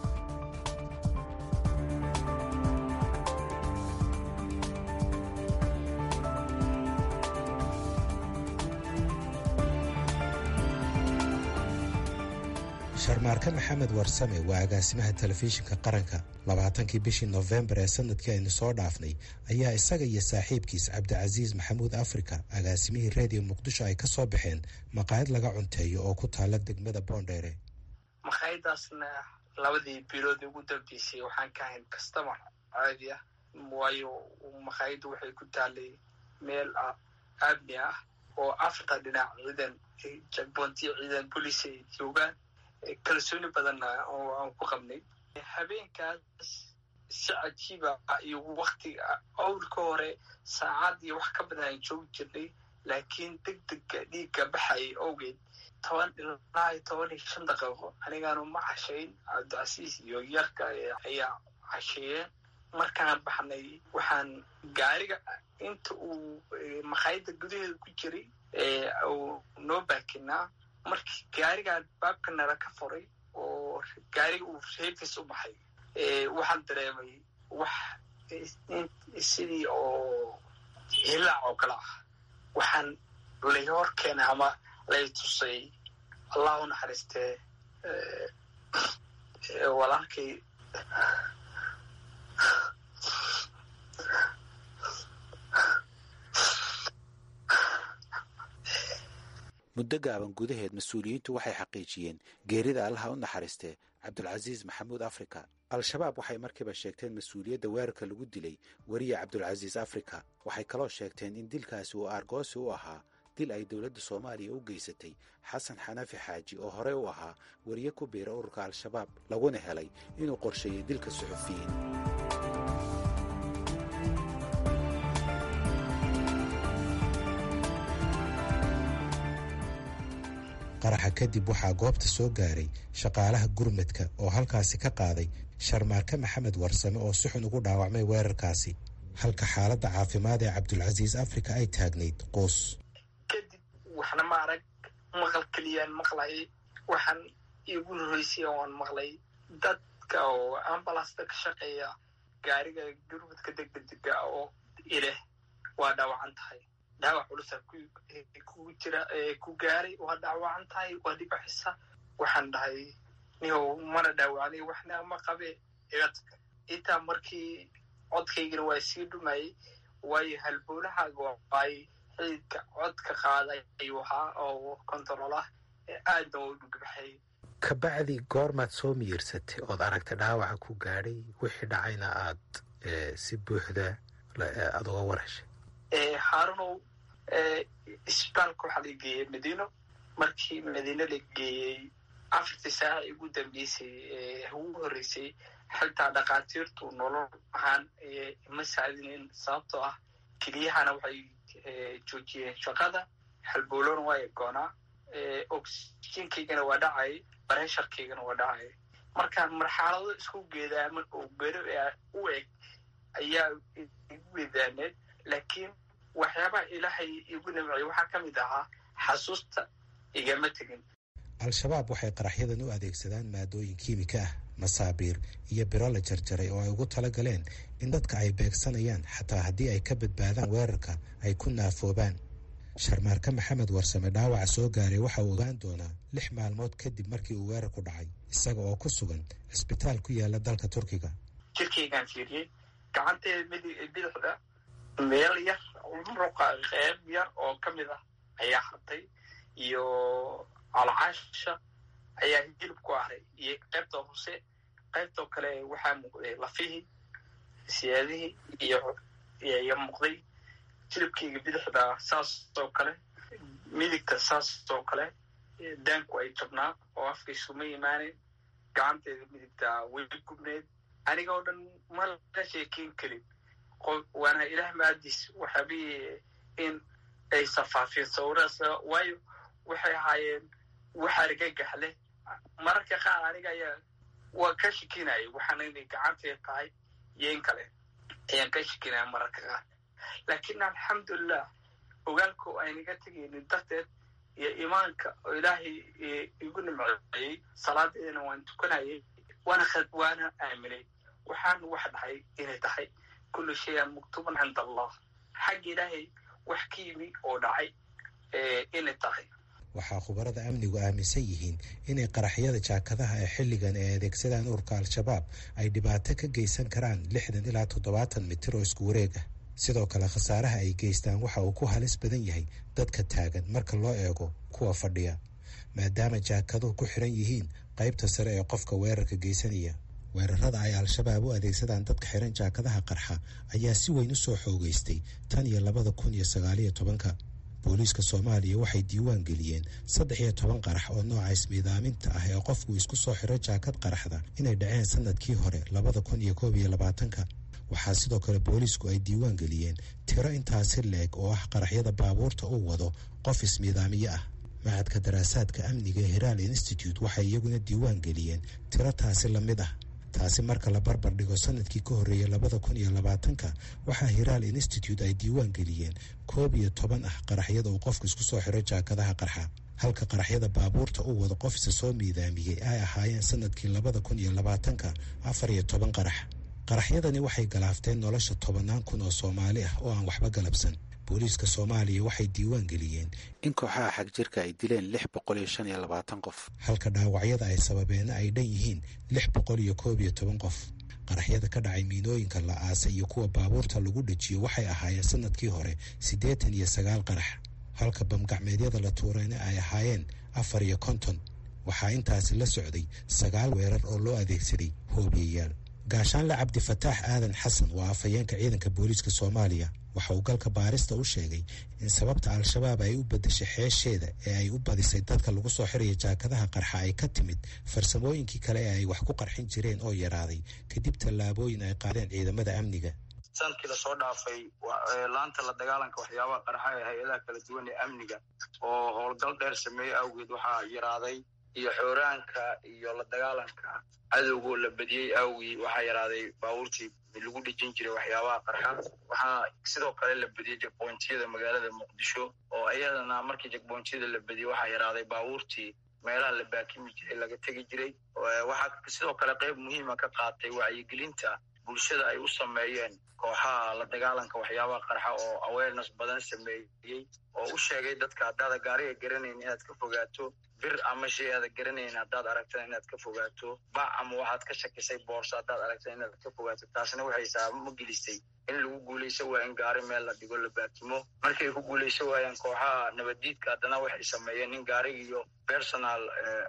sharmaarke maxamed warsame waa agaasimaha telefishinka qaranka labaatankii bishii nofembar ee sanadkii aynu soo dhaafnay ayaa isaga iyo saaxiibkiis cabdicasiis maxamuud africa agaasimihii reediyo muqdisho ay ka soo baxeen maqaayad laga cunteeyo oo ku taala degmada boondheere makhaayadaasna labadii bilood ugu dambeysay waxaan ka ahayn customer caadi ah waayo makhaayaddu waxay ku taalay meel aamni ah oo afarta dhinac ciidan jagboontiyo ciidan booliis ay joogaan kalsooni badanna oo aan ku qabnay habeenkaas si cajiiba iyo waktiga awlka hore saacad iyo wax ka badan aan joogi jirnay laakiin deg dega dhiigga baxaya awgeed toban ilaa iyo toban iyo shan daqiiqo anigaanu ma cashayn cabdicasiis iyo yarka ayaa casheeyeen markaan baxnay waxaan gaariga inta uu makhaayadda gudaheeda ku jiray uu noo baakinaa markii gaarigaan baabka nala ka furay oo gaariga uu reefis u baxay waxaan dareemay wax sidii oo hilaac oo kale ah waxaan lay hor keenay ama lay tusay allah u naxariistee walaalkay muddo gaaban gudaheed mas-uuliyiintu waxay xaqiijiyeen geerida allaha u naxariistee cabdulcasiis maxamuud africa al-shabaab waxay markiiba sheegteen mas-uuliyadda weerarka lagu dilay weriye cabdulcasiis africa waxay kaloo sheegteen in dilkaasi uu aargoosi u ahaa dil ay dowladda soomaaliya u geysatay xasan xanafi xaaji oo horey u ahaa weriye ku biira ururka al-shabaab laguna helay inuu qorsheeyey dilka suxufiyiin qaraxa kadib waxaa goobta soo gaaray shaqaalaha gurmadka oo halkaasi ka qaaday sharmaarke maxamed warsame oo si xun ugu dhaawacmay weerarkaasi halka xaaladda caafimaad ee cabdulcasiis africa ay taagnayd quus kadib waxna ma arag maqal keliyaan maqlayay waxaan iigu horreysay oan maqlay dadka oo ambalasta ka shaqeeya gaariga gurmadka degdega oo ileh waa dhaawacan tahay dhaawac culusa kugu jira ku gaaray waa dhaawacan tahay waa dhibaxisa waxaan dhahay nihow mana dhaawacnay waxna ma qabe igatag intaa markii codkaygana waa sii dhumayay waayo halboolahaaga ay xididka codka qaaday ayuu ahaa oo control ah aadna waa u dhugbaxay kabacdi goormaad soo miyirsatay ood aragtay dhaawaca ku gaadhay wixii dhacayna aad si buuxda aada uga warheshay haarunow isbitaalka waxaa la geeyey madiino markii madiino la geeyey afartii saaca ugu dambeysay ugu horreysay xitaa dhakhaatiirtu nolol ahaan ma saadinin sababtoo ah keliyahana waxay joojiyeen shaqada halboolona waa egoonaa oxygenkaygana waa dhacay baresharkaygana waa dhacay marka marxalado isku geedaaman oo bero u eg ayaa igu weedaaneed laakiin waxyaabaha ilaahay igu nimciyay waxaa ka mid ahaa xasuusta igama tegin al-shabaab waxay qaraxyadan u adeegsadaan maadooyin kiimika ah masaabiir iyo biro la jarjaray oo ay ugu tala galeen in dadka ay beegsanayaan xataa haddii ay ka badbaadaan weerarka ay ku naafoobaan sharmaarka maxamed warsame dhaawaca soo gaaray waxa uu ogaan doonaa lix maalmood kadib markii uu weerarku dhacay isaga oo ku sugan cisbitaal ku yaala dalka turkiga jirkaygaan fiiriyey gacanteeda midi bidixda meel yar muruqa qeyb yar oo ka mid ah ayaa hartay iyo alcaasha ayaa hilib ku aray iyo qaybta hoose qaybtoo kale waxaa muuqday lafihii siyaadihii iyo iyo muuqday hilibkayga bidixda saas oo kale midigta saas oo kale daanku ay jabnaa oo afkaysuma imaaneyn gacanteeda midigta way gubneed aniga oo dhan ma la sheekeyn karin waana ilaah maadiis waxaabii in ay safaafiyeen sawiraas waayo waxay ahaayeen wax argagax leh mararka qaar aniga ayaa waa ka shikinaya waxaana inay gacanteeda tahay iyo in kale ayaan ka shikinaya mararka qaar laakiin alxamdulilah ogaalka aynaga tegaynin darteed iyo imaanka oo ilaahay igu nimceeyey salaadeedana waan tukanayay waana waana aaminay waxaana wax dhahay inay tahay kullu shayan maktuuban cinda allah xagga ilaahay wax ka yimi oo dhacay inay tahay waxaa khubarada amnigu aaminsan yihiin inay qaraxyada jaakadaha ee xilligan ay adeegsadaan ururka al-shabaab ay dhibaato ka geysan karaan lixdan ilaa toddobaatan mitir oo isku wareeg ah sidoo kale khasaaraha ay geystaan waxa uu ku halis badan yahay dadka taagan marka loo eego kuwa fadhiya maadaama jaakaduhu ku xiran yihiin qaybta sare ee qofka weerarka geysanaya weerarada ay al-shabaab u adeegsadaan dadka xiran jaakadaha qarxa ayaa si weyn u soo xoogeystay tan iyo labada kun iyo sagaaliyo tobanka booliiska soomaaliya waxay diiwaan geliyeen saddex iyo toban qarax oo nooca ismiidaaminta ah ee qofku isku soo xiro jaakad qaraxda inay dhaceen sanadkii hore labada kun iyo koob iyo labaatanka waxaa sidoo kale booliisku ay diiwaan geliyeen tiro intaasi leeg oo ah qaraxyada baabuurta uu wado qof ismiidaamiye ah macadka daraasaadka amniga ee hiraal institute waxay iyaguna diiwaan geliyeen tiro taasi la mid ah taasi marka la barbar dhigo sanadkii ka horreeyay labada kun iyo labaatanka waxaa hiraal institute ay diiwaan geliyeen koob iyo toban ah qaraxyada uu qofku isku soo xiro jaakadaha qarxa halka qaraxyada baabuurta uu wado qof isa soo miidaamiyey ay ahaayeen sanadkii labada kun iyo labaatanka afar iyo toban qarax qaraxyadani waxay galaafteen nolosha tobannaan kun oo soomaali ah oo aan waxba galabsan booliiska soomaaliya waxay diiwaan geliyeen in kooxaha xag jirka ay dileen lix boqol iyo shan iyo labaatan qof halka dhaawacyada ay sababeenna ay dhan yihiin lix boqol iyo koob iyo toban qof qaraxyada ka dhacay miinooyinka la aasay iyo kuwa baabuurta lagu dhajiyo waxay ahaayeen sanadkii hore siddeetan iyo sagaal qarax halka bamgacmeedyada la tuurayna ay ahaayeen afar iyo konton waxaa intaasi la socday sagaal weerar oo loo adeegsaday hoobiyayaal gaashaanle cabdifataax aadan xasan waa afhayeenka ciidanka booliiska soomaaliya waxa uu galka baarista u sheegay in sababta al-shabaab ay u beddeshay xeesheeda ee ay u badisay dadka lagu soo xiraya jaakadaha qarxa ay ka timid farsamooyinkii kale ee ay wax ku qarxin jireen oo yaraaday kadib tallaabooyin ay qaadeen ciidamada amniga sanadkii lasoo dhaafay laanta la dagaalanka waxyaabaha qarxa ee hay-adaha kala duwan ee amniga oo howlgal dheer sameeyey awgeed waxaa yaraaday iyo xooraanka iyo la dagaalanka cadowgo la badiyey awgii waxaa yaraaday baabuurtii lagu dhejin jiray waxyaabaha qarxa waxaa sidoo kale la badiyey jegbointiyada magaalada muqdisho oo iyadana markii jegbointiyada la badiyey waxaa yaraaday baabuurtii meelaha la baakimi jiray laga tegi jiray waxaa sidoo kale qeyb muhiima ka qaatay wacyigelinta bulshada ay u sameeyeen kooxaha la dagaalanka waxyaabaha qarxa oo awareness badan sameeyey oo u sheegay dadka haddaada gaariga garanayn inaad ka fogaato bir ama shay aada garanayn haddaad aragtana inaad ka fogaato bac ama waxaad ka shakisay boorso haddaad aragtana inaad ka fogaato taasna waxay saabamo gelisay in lagu guulaysan waayo in gaari meel la dhigo la baatimo markay ku guulaysan waayaan kooxaha nabaddiidka haddana waxay sameeyeen in gaariga iyo personal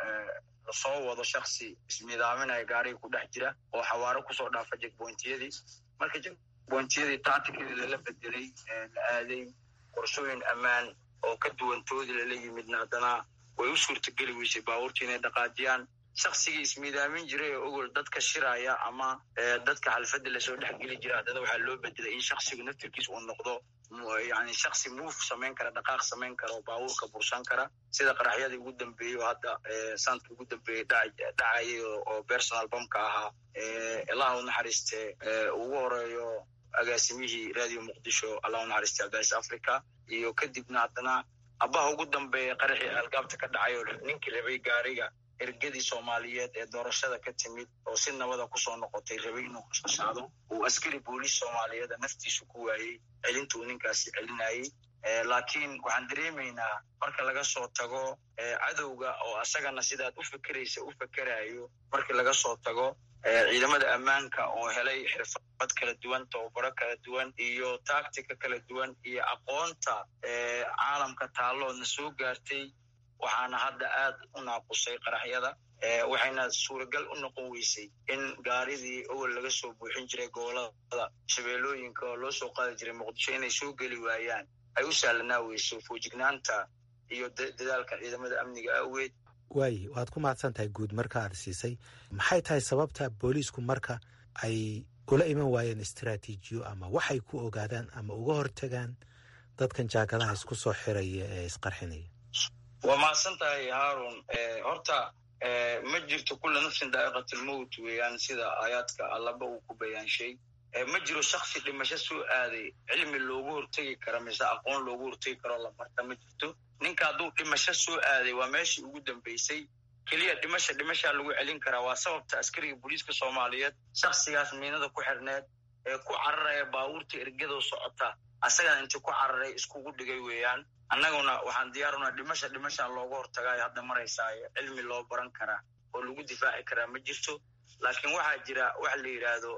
lasoo wado shaksi isnidaaminaya gaariga ku dhex jira oo xawaaro kusoo dhaafa jegbointiyadii marka jegbointiyadii tacticadii lala bedelay la aaday qorshooyin ammaan oo ka duwantoodii lala yimidna haddana way u suurtageli weysay baabuurtii inay dhaqaajiyaan shaksigii ismiidaamin jiray oo ogol dadka shiraya ama dadka xalfadda lasoo dhexgeli jira haddana waxaa loo bedelay in shaksigu naftirkiis uu noqdo yani shaksi muuf samayn kara dhaqaaq samayn kara oo baabuurka bursan kara sida qaraxyadii ugu dambeeyey oo hadda sanadka ugu dambeeyey dhacayay oo personal bomka ahaa allah u naxariiste ugu horeeyo agaasimihii radio muqdisho allah u naxariiste abdis africa iyo kadibna haddana abaha ugu dambeeya qaraxii algaabta ka dhacay oo ninkii rabay gaariga ergadii soomaaliyeed ee doorashada ka timid oo si nabada kusoo noqotay rabay inuu qashqashaado uu askari booliis soomaaliyeeda naftiisu ku waayey celintuu ninkaasi celinayey laakiin waxaan dareemaynaa marka laga soo tago cadowga oo asagana sidaad u fekeraysa u fekerayo markii laga soo tago ciidamada ammaanka oo helay xirfad kala duwan tababaro kala duwan iyo tactica kala duwan iyo aqoonta caalamka taalloodna soo gaartay waxaana hadda aad u naaqusay qaraxyada waxayna suuragal u noqon weysay in gaaridii owel laga soo buuxin jiray gobolada shabeellooyinka oo loo soo qaadi jiray muqdisho inay soo geli waayaan ay u sahlanaa weyso foojignaanta iyo dadaalka ciidamada amniga awgeed waaye waad ku mahadsan tahay guud marka aad siisay maxay tahay sababta booliisku marka ay ula iman waayeen istaraatiijiyo ama waxay ku ogaadaan ama uga hortagaan dadkan jaakadaha isku soo xiraya ee isqarxinaya waa mahadsan tahay haarun horta ma jirto kula nafsin daa'iqatlmowt weeyaan sida aayaadka allaba uu ku bayaanshay ma jiro shaksi dhimasho soo aaday cilmi loogu hortegi kara mise aqoon loogu hortegi karoo la barta ma jirto ninka hadduu dhimasho soo aaday waa meeshii ugu dambeysay keliya dhimasha dhimashaa lagu celin karaa waa sababta askariga booliiska soomaaliyeed shaksigaas miinada ku xirneed ee ku cararaya baabuurta ergadoo socota asagana intii ku cararay iskugu dhigay weeyaan annaguna waxaan diyaarunaa dhimasha dhimashaa looga hortagaayo hadda maraysaayo cilmi loo baran karaa oo lagu difaaci karaa ma jirto laakiin waxaa jira waxa la yidhaahdo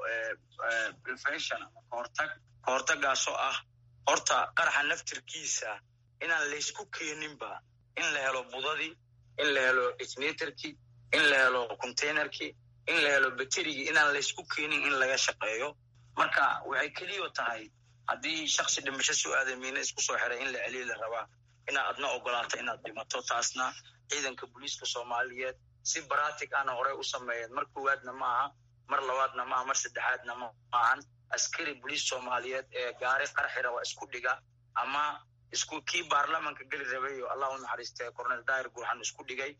prevention ama kahortag kahortagaasoo ah horta qaraxa naftirkiisa inaan laysku keeninba in la helo budadii in la helo ignatorkii in la helo containerkii in la helo baterigii inaan laysku keenin in laga shaqeeyo marka waxay keliyo tahay haddii shaksi dhimasho soo aaday miina isku soo xiray in la celiya la rabaa inaad adna ogolaato inaad dhimato taasna ciidanka booliiska soomaaliyeed si baratic ana horey u sameeyeen mar koowaadna ma aha mar labaadna maaha mar saddexaadna ma ahan askari boliis soomaaliyeed ee gaari qarxira waa isku dhiga ama isku kii baarlamanka geli rabay oo allah u naxariistay cornel dair guuxan isku dhigay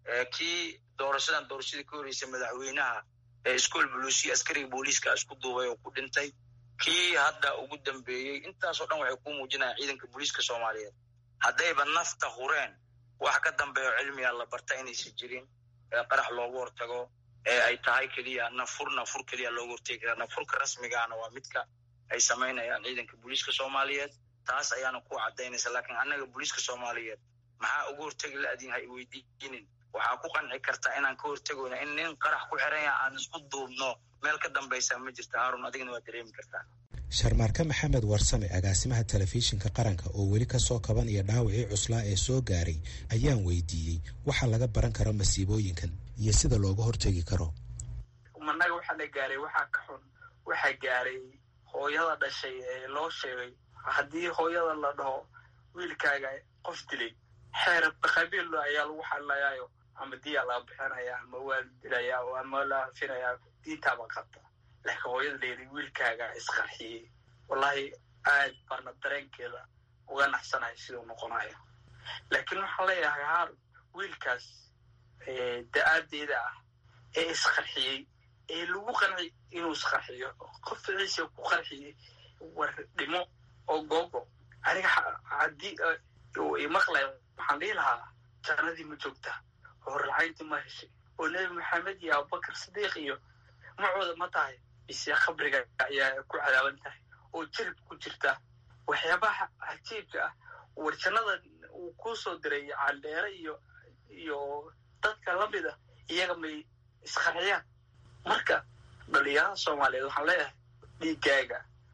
kii doorashadan doorashadii ka horeysay madaxweynaha ee iskool buluusiya askariga booliiska isku duubay oo ku dhintay kii hadda ugu dambeeyey intaasoo dhan waxay ku muujinayaan ciidanka booliiska soomaaliyeed haddayba nafta hureen wax ka dambeeyo cilmiga la barta inaysan jirin ee qarax loogu hortago ee ay tahay keliya nafur nafur keliya loogu hortegi karaa nafurka rasmigaana waa midka ay samaynayaan ciidanka booliiska soomaaliyeed taas ayaana ku cadaynaysa laakiin annaga booliiska soomaaliyeed maxaa uga hortegi la-adin ha iweydiinin waxaa ku qanci kartaa inaan ka hortegoyna in nin qarax ku xiranya aan isku duubno meel ka dambaysa ma jirta haarun adigna waa dareemi kartaa sharmaarka maxamed warsame agaasimaha telefishinka qaranka oo weli ka soo kabanaya dhaawacii cuslaa ee soo gaaray ayaan weydiiyey waxa laga baran karo masiibooyinkan iyo sida looga hortegi karo managa waxaa la gaaray waxaa ka xun waxaa gaaray hooyada dhashay ee loo sheegay haddii hooyada la dhaho wiilkaaga qof dilay xeer qabiil ayaa lagu xalinayaayo ama diyaa laga bixinaya ama waa la dilaya ama la hafinayaa diintaaba qabta laakiin hooyada layidhi wiilkaaga isqarxiyey wallahi aad baana dareenkeeda uga naxsanahay siduu noqonayo laakiin waxaan leeyahay haar wiilkaas da-aadeeda ah ee isqarxiyey ee lagu qanci inuu isqarxiyo qof ficiisa ku qarxiyey war dhimo oo googo aniga haddii uu imaqlay waxaan dhihi lahaa jannadii ma joogta horlacayntii ma heshay oo nebi maxamed iyo abubakar sidiiq iyo macooda ma tahay mise khabriga ayaa ku cadaaban tahay oo jirib ku jirta waxyaabaha cajiibka ah war jannada uu kuu soo diray caldheere iyo iyo dadka lamida iyaga may isqarxiyaan marka dhalinyarada soomaaliyeed waxaan leeyahay dhiigaaga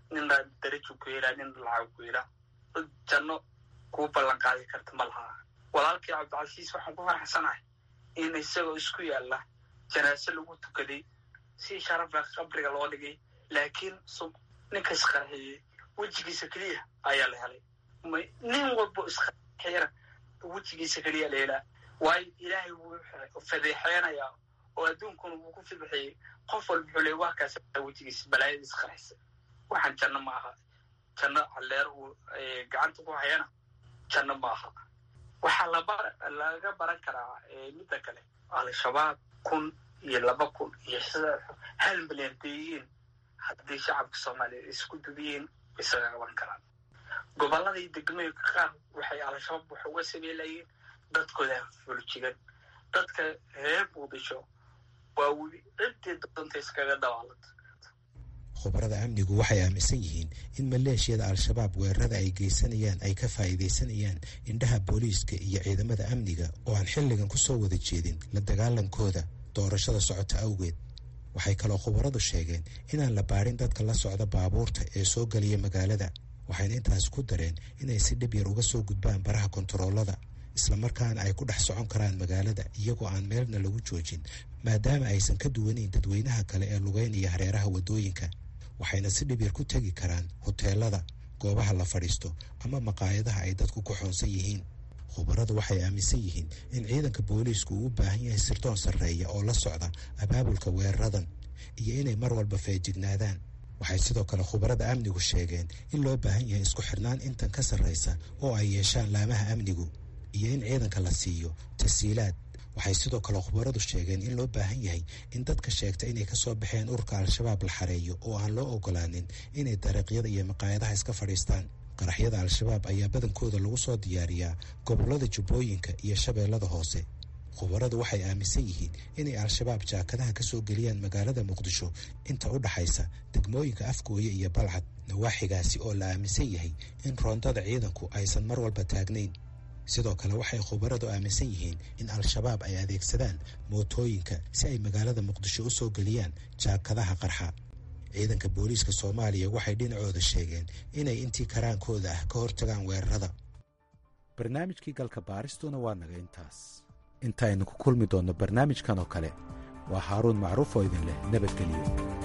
nina darajo ku helaa nina lacag ku helaa dad janno kuu ballan qaadi karta ma laha walaalkii cabdicasiis waxaan ku faraxsanahay in isagoo isku yaalla janaase lagu tukaday si sharafa qabriga loo dhigay laakiin ninka isqarxiyey wejigiisa keliya ayaa la helay nin walbo isqarxiyana wejigiisa keliya la helaa waayo ilaahay wuu fadeexeynayaa oo adduunkuna wuu ku fidixiyey qof walba wuxuu leey waa kaas wejigiisa balaayada isqarxisa waxaan janno ma aha janno halleer uu gacanta ku hayana janno ma aha waxaa laba laga baran karaa midda kale al-shabaab kun iyo laba kun iyo sida hal milyan deeyiin haddii shacabka soomaaliya isku dubiyiin isaga qaban karaan gobolladii degmooyinka qaar waxay al-shabaab wax uga sameelayeen dadkooda fuljigan dadka reer muqdisho waa weli ciddii doonta iskaga dabaalanta khubarada amnigu waxay aaminsan yihiin in maleeshiyada al-shabaab weerarada ay geysanayaan ay ka faa'iidaysanayaan indhaha booliiska iyo ciidamada amniga oo aan xilligan ku soo wada jeedin la dagaalankooda doorashada socota awgeed waxay kaloo khubaradu sheegeen inaan la baadhin dadka la socda baabuurta ee soo geliya magaalada waxayna intaas ku dareen inay si dhib yar uga soo gudbaan baraha kontaroolada islamarkaana ay ku dhex socon karaan magaalada iyagoo aan meelna lagu joojin maadaama aysan ka duwanayn dadweynaha kale ee lugeynaya hareeraha waddooyinka waxayna si dhib yar ku tegi karaan hoteelada goobaha la fadhiisto ama maqaayadaha ay dadku ku xoonsan yihiin khubaradu waxay aaminsan yihiin in ciidanka booliisku uu u baahan yahay sirdoon sarreeya oo la socda abaabulka weeraradan iyo inay mar walba feejignaadaan waxay sidoo kale khubarada amnigu sheegeen in loo baahan yahay isku xirnaan intan ka sarraysa oo ay yeeshaan laamaha amnigu iyo in ciidanka la siiyo tasiilaad waxay sidoo kale khubaradu sheegeen in loo baahan yahay in dadka sheegta inay kasoo baxeen ururka al-shabaab la xareeyo oo aan loo ogolaanin inay dariiqyada iyo maqaayadaha iska fadhiistaan qaraxyada al-shabaab ayaa badankooda lagu soo diyaariyaa gobollada jubbooyinka iyo shabeellada hoose khubaradu waxay aaminsan yihiin inay al-shabaab jaakadaha ka soo geliyaan magaalada muqdisho inta u dhaxaysa degmooyinka afgooye iyo balcad nawaaxigaasi oo la aaminsan yahay in roondada ciidanku aysan mar walba taagnayn sidoo kale waxay khubaradu aaminsan yihiin in al-shabaab ay adeegsadaan mootooyinka si ay magaalada muqdisho u soo geliyaan jaakadaha qarxa ciidanka booliiska soomaaliya waxay dhinacooda sheegeen inay intii karaankooda ah ka hortagaan weerarada barnaamijkii galka baaristuna waa naga intaas intaaynu ku kulmi doonno barnaamijkan oo kale waa haaruun macruuf oo idin leh nabadgelyo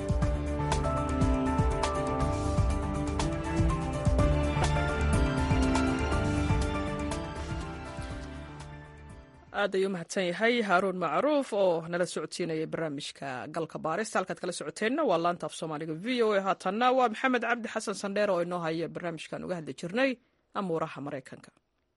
aad ayuu umahadsan yahay haaruun macruuf oo nala socodsiinayay barnaamijka galka baarista halkaad kala socoteenna waa laanta af soomaaliga v o a haatanna waa maxamed cabdi xasan sandheer oo inoo haya barnaamijkan uga hadli jirnay amuuraha maraykanka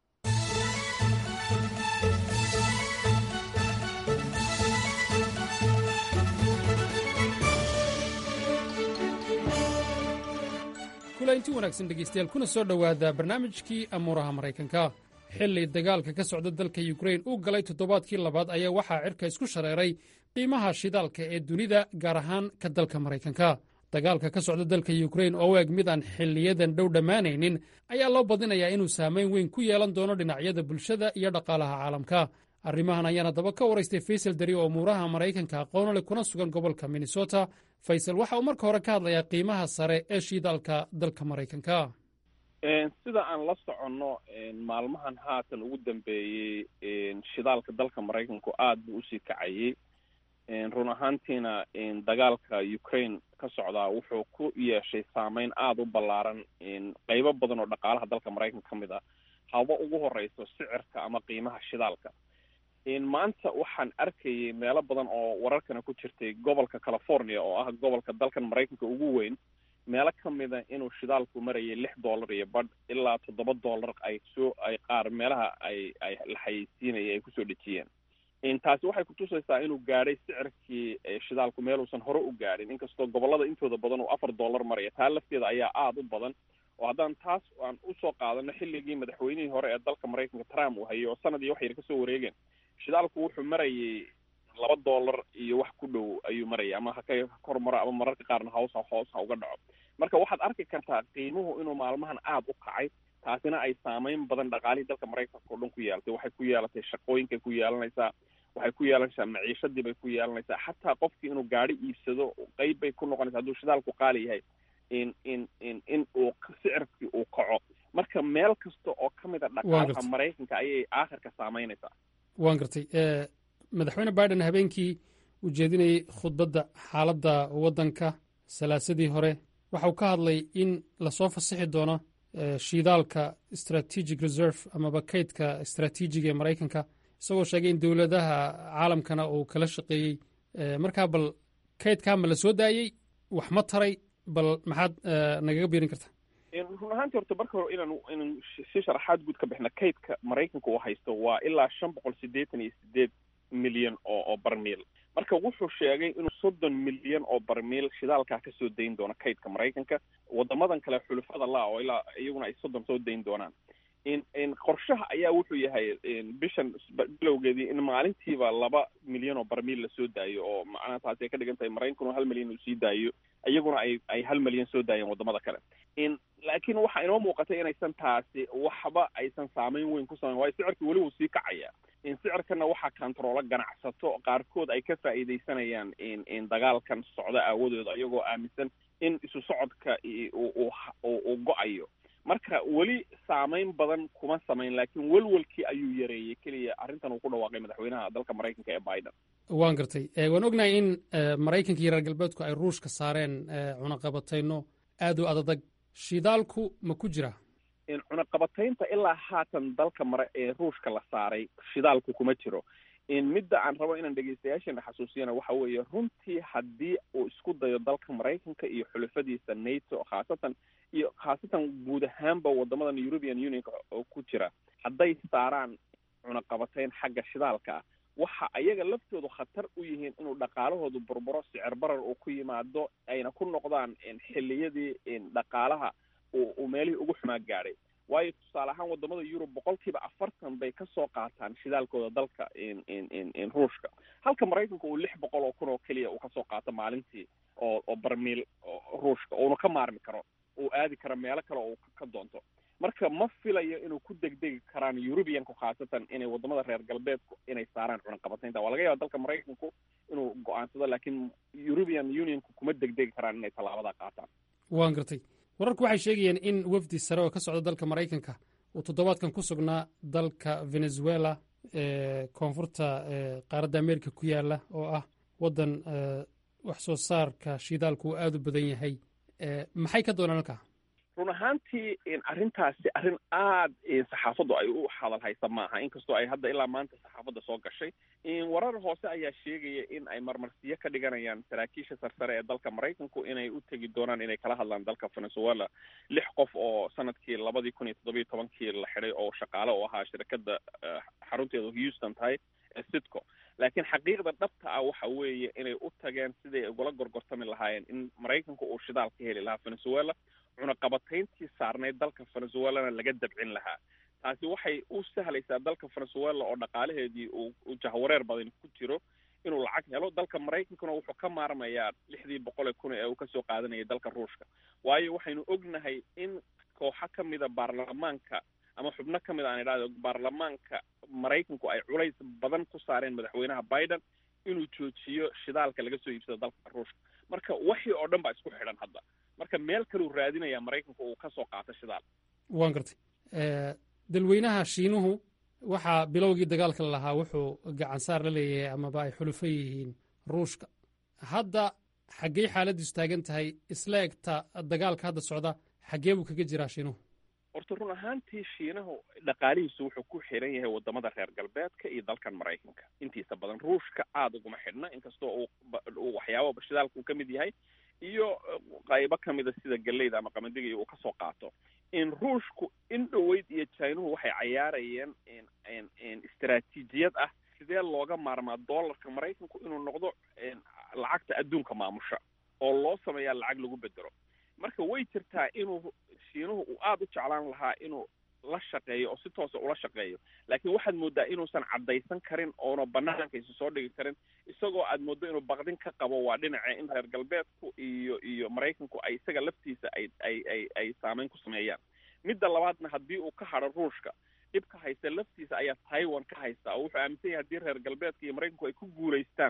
kulainti wanaagsan dhegaystayaal kuna soo dhowaada barnaamijkii amuuraha maraykanka xilli dagaalka ka socda dalka yukrain uu galay toddobaadkii labaad ayaa waxaa cirka isku shareeray qiimaha shidaalka ee dunida gaar ahaan ka dalka maraykanka dagaalka ka socda dalka yukrain oo u eg mid aan xilliyadan dhow dhammaanaynin ayaa loo badinayaa inuu saamayn weyn ku yeelan doono dhinacyada bulshada iyo dhaqaalaha caalamka arrimahan ayaan haddaba ka waraystay faysal dari oo umuuraha maraykanka aqoonole kuna sugan gobolka minnesota faysal waxa uu marka hore ka hadlayaa qiimaha sare ee shidaalka dalka maraykanka sida aan la soconno maalmahan haatan ugu dambeeyey shidaalka dalka maraykanku aad buu usii kacayey run ahaantiina dagaalka ukraine ka socdaa wuxuu ku yeeshay saameyn aada u ballaaran qeybo badan oo dhaqaalaha dalka maraykanka ka mid ah haba ugu horeyso sicirka ama qiimaha shidaalka maanta waxaan arkayay meelo badan oo wararkana ku jirtay gobolka california oo ah gobolka dalkan maraykanka ugu weyn meelo ka mida inuu shidaalku marayay lix dollar iyo badh ilaa toddoba dollar ay soo ay qaar meelaha ay ay la xayeysiinaya ay kusoo dhejiyeen taasi waxay kutusaysaa inuu gaadhay sicirkii shidaalku meeluusan hore u gaadhin inkastoo gobolada intooda badan uu afar dollar maraya taa lafteeda ayaa aada u badan oo haddaan taas aan usoo qaadano xilligii madaxweynihii hore ee dalka maraykanka trump uu hayay oo sanadii wax yar kasoo wareegeen shidaalku wuxuu marayay laba dollar iyo wax ku dhow ayuu marayay ama haka kor maro ama mararka qaarna hoos hoos ha uga dhaco marka waxaad arki kartaa qiimuhu inuu maalmahan aada u kacay taasina ay saameyn badan dhaqaalihii dalka maraykanka oo dhan ku yeelatay waxay ku yeelatay shaqooyinkay ku yeelanaysaa waxay ku yeelanaysaa maciishadii bay ku yeelanaysaa xataa qofkii inuu gaari iibsado qeyb bay ku noqonaysaa hadduu shidaalku qaali yahay in in in in uu sicirkii uu kaco marka meel kasta oo ka mid a dhaqaalaha gartay. maraykanka ayay aakhirka saameynaysaa waan gartay Eh, madaxweyne biden habeenkii uu jeedinayey khudbadda xaaladda waddanka salaasadii hore waxa uu ka hadlay in lasoo fasixi doono eh, shiidaalka strategic reserve amaba kaydka istaraatiijiga ee maraykanka isagoo sheegay in dowladaha caalamkana uu kala shaqeeyey Eh, markaa bal kaydkaa ma la soo daayey wax ma taray bal maxaad eh, nagaga biirin kartaa In run ahaantii horta marka hore inaan inaan si- si sharaxaad guud ka bixna kaydka maraykanka uu haysto waa ilaa shan boqol siddeetan iyo sideed milyan oo oo barmiil marka wuxuu sheegay inuu soddon milyan oo barmiil shidaalkaa kasoo dayn doono kaydka maraykanka wadamadan kale xulufada la oo ilaa iyaguna ay soddon soo dayn doonaan in in qorshaha ayaa wuxuu yahay in bishan b- bilowgeedii in maalintiiba laba milyan oo barmiil lasoo daayo oo macnaha taasi ay ka dhigan tahay maraykankuna hal milyan uu sii daayo iyaguna ay ay hal milyan soo daayeen wadamada kale in laakiin waxaa inoo muuqatay inaysan taasi waxba aysan saameyn weyn ku samayn waayo sicirka weli wuu sii kacaya in sicirkana waxaa kantaroolo ganacsato qaarkood ay ka faa'iidaysanayaan in in dagaalkan socda aawadooda iyagoo aaminsan in isu socodka i- uu uu uu uu go-ayo marka weli saameyn badan kuma samayn laakiin welwelkii ayuu yareeyey keliya arrintan uu ku dhawaaqay madaxweynaha dalka maraykanka ee biden waan gartay Eh, waan ognahay in eh, maraykanka iyo reer galbeedku ay ruushka saareen eh, cunaqabatayno aad u adadag shidaalku ma ku jira in cunaqabataynta ilaa haatan dalka mare ee ruushka la saaray shidaalku kuma jiro in midda aan rabo inaan dhegeystayaashana xasuusiyana waxa weeye runtii haddii uu isku dayo dalka maraykanka iyo xulafadiisa nato khaasatan iyo khaasatan guud ahaanba wadamadan european unionka oo ku jira hadday saaraan cunaqabatayn xagga shidaalka ah waxa ayaga laftoodu khatar u yihiin inuu dhaqaalahoodu burburo sicir barar uu ku yimaado ayna ku noqdaan in xilliyadii in dhaqaalaha uu uu meelihii ugu xumaa gaadhay waayo tusaale ahaan wadamada yurub boqolkiiba afartan bay ka soo qaataan shidaalkooda dalka in in in in ruushka halka maraykanka uu lix boqol oo kun oo keliya uu kasoo qaato maalintii oo oo barmiil oo ruushka uuna ka maarmi karo uu aadi karo meelo kale oo uu ka- ka doonto marka ma filayo inuu ku degdegi karaan eurubianku khaasatan inay wadamada reer galbeedku inay saaraan cunaqabataynta waa laga yaaba dalka maraykanku inuu go-aansado laakiin eurubian unionku kuma degdegi karaan inay tallaabada qaataan waan gartay wararku waxay sheegayeen in wafdi sare oo ka socda dalka maraykanka uu toddobaadkan ku sugnaa dalka venezuela ee koonfurta ee qaaradda amerika ku yaala oo ah waddan ee, wax soo saarka shidaalku uu aad u badan yahay ee, maxay ka doonaan halkaa run ahaantii in arrintaasi arrin aad in saxaafaddu ay u hadal haysa maaha inkastoo ay hadda ilaa maanta saxaafadda soo gashay in warar hoose ayaa sheegaya in ay marmarsiyo ka dhiganayaan saraakiisha sarsare ee dalka maraykanku inay u tegi doonaan inay kala hadlaan dalka venezuela lix qof oo sanadkii labadii kun iyo toddobiyo tobankii la xidhay oo shaqaale u ahaa shirkadda eh, xarunteedu houston tahay ee sitco laakiin xaqiiqda dhabta ah waxa weeye inay u tageen siday ugula gorgortami lahaayeen in maraykanku uu shidaal ka heli lahaa venezuela cunaqabatayntii saarnayd dalka venezuelana laga dabcin lahaa taasi waxay u sahlaysaa dalka venezuela oo dhaqaalaheedii uu uu jahwareer badan ku jiro inuu lacag helo dalka maraykankuna wuxuu ka maarmayaa lixdii boqol ee kun ee uu kasoo qaadanayay dalka ruushka waayo waxaynu ognahay in kooxo ka mida baarlamaanka ama xubno ka mid aan idhahdo baarlamaanka maraykanku ay culays badan ku saareen madaxweynaha biden inuu joojiyo shidaalka laga soo iibsado dalka ruushka marka waxii oo dhan baa isku xidhan hadda marka meel kaleu raadinaya maraykanku uu kasoo qaato shidaal waan gartay Ee, dalweynaha shiinuhu waxaa bilowgii dagaalka lahaa wuxuu gacansaar la leeyahay amaba ay xulufo yihiin ruushka hadda xaggey xaaladdiisu taagan tahay isla egta dagaalka hadda socda xaggee buu kaga jiraa shiinuhu horta run ahaantii shiinahu dhaqaalihiisu wuxuu ku xiran yahay wadamada reer galbeedka iyo dalkan maraykanka intiisa badan ruushka aada uguma xidhna inkastoo uu ba- uu waxyaaba shidaalka uu ka mid yahay iyo eh, qaybo ka mida sida galleyda ama qamadiga iyo uu kasoo qaato in ruushku in dhoweyd iyo chinuhu waxay cayaarayeen in in in istaraatiijiyad ah sidee looga maarmaa dollarka maraykanku inuu noqdo in lacagta adduunka maamusha oo loo sameeyaa lacag lagu bedelo marka way jirtaa inuu shiinuhu uu aada u jeclaan lahaa inuu la shaqeeyo oo si toosa ula shaqeeyo laakiin waxaad moodaa inuusan caddaysan karin oona banaanka isu soo dhigi karin isagoo aad mooddo inuu baqdin ka qabo waa dhinaca in reer galbeedku iyo iyo maraykanku ay isaga laftiisa ay ay ay ay saameyn ku sameeyaan midda labaadna haddii uu ka hadho ruushka dhibka haysta laftiisa ayaa taiwan ka haysta oo wuxuu aaminsan yahay haddii reer galbeedka iyo maraykanku ay ku guulaystaan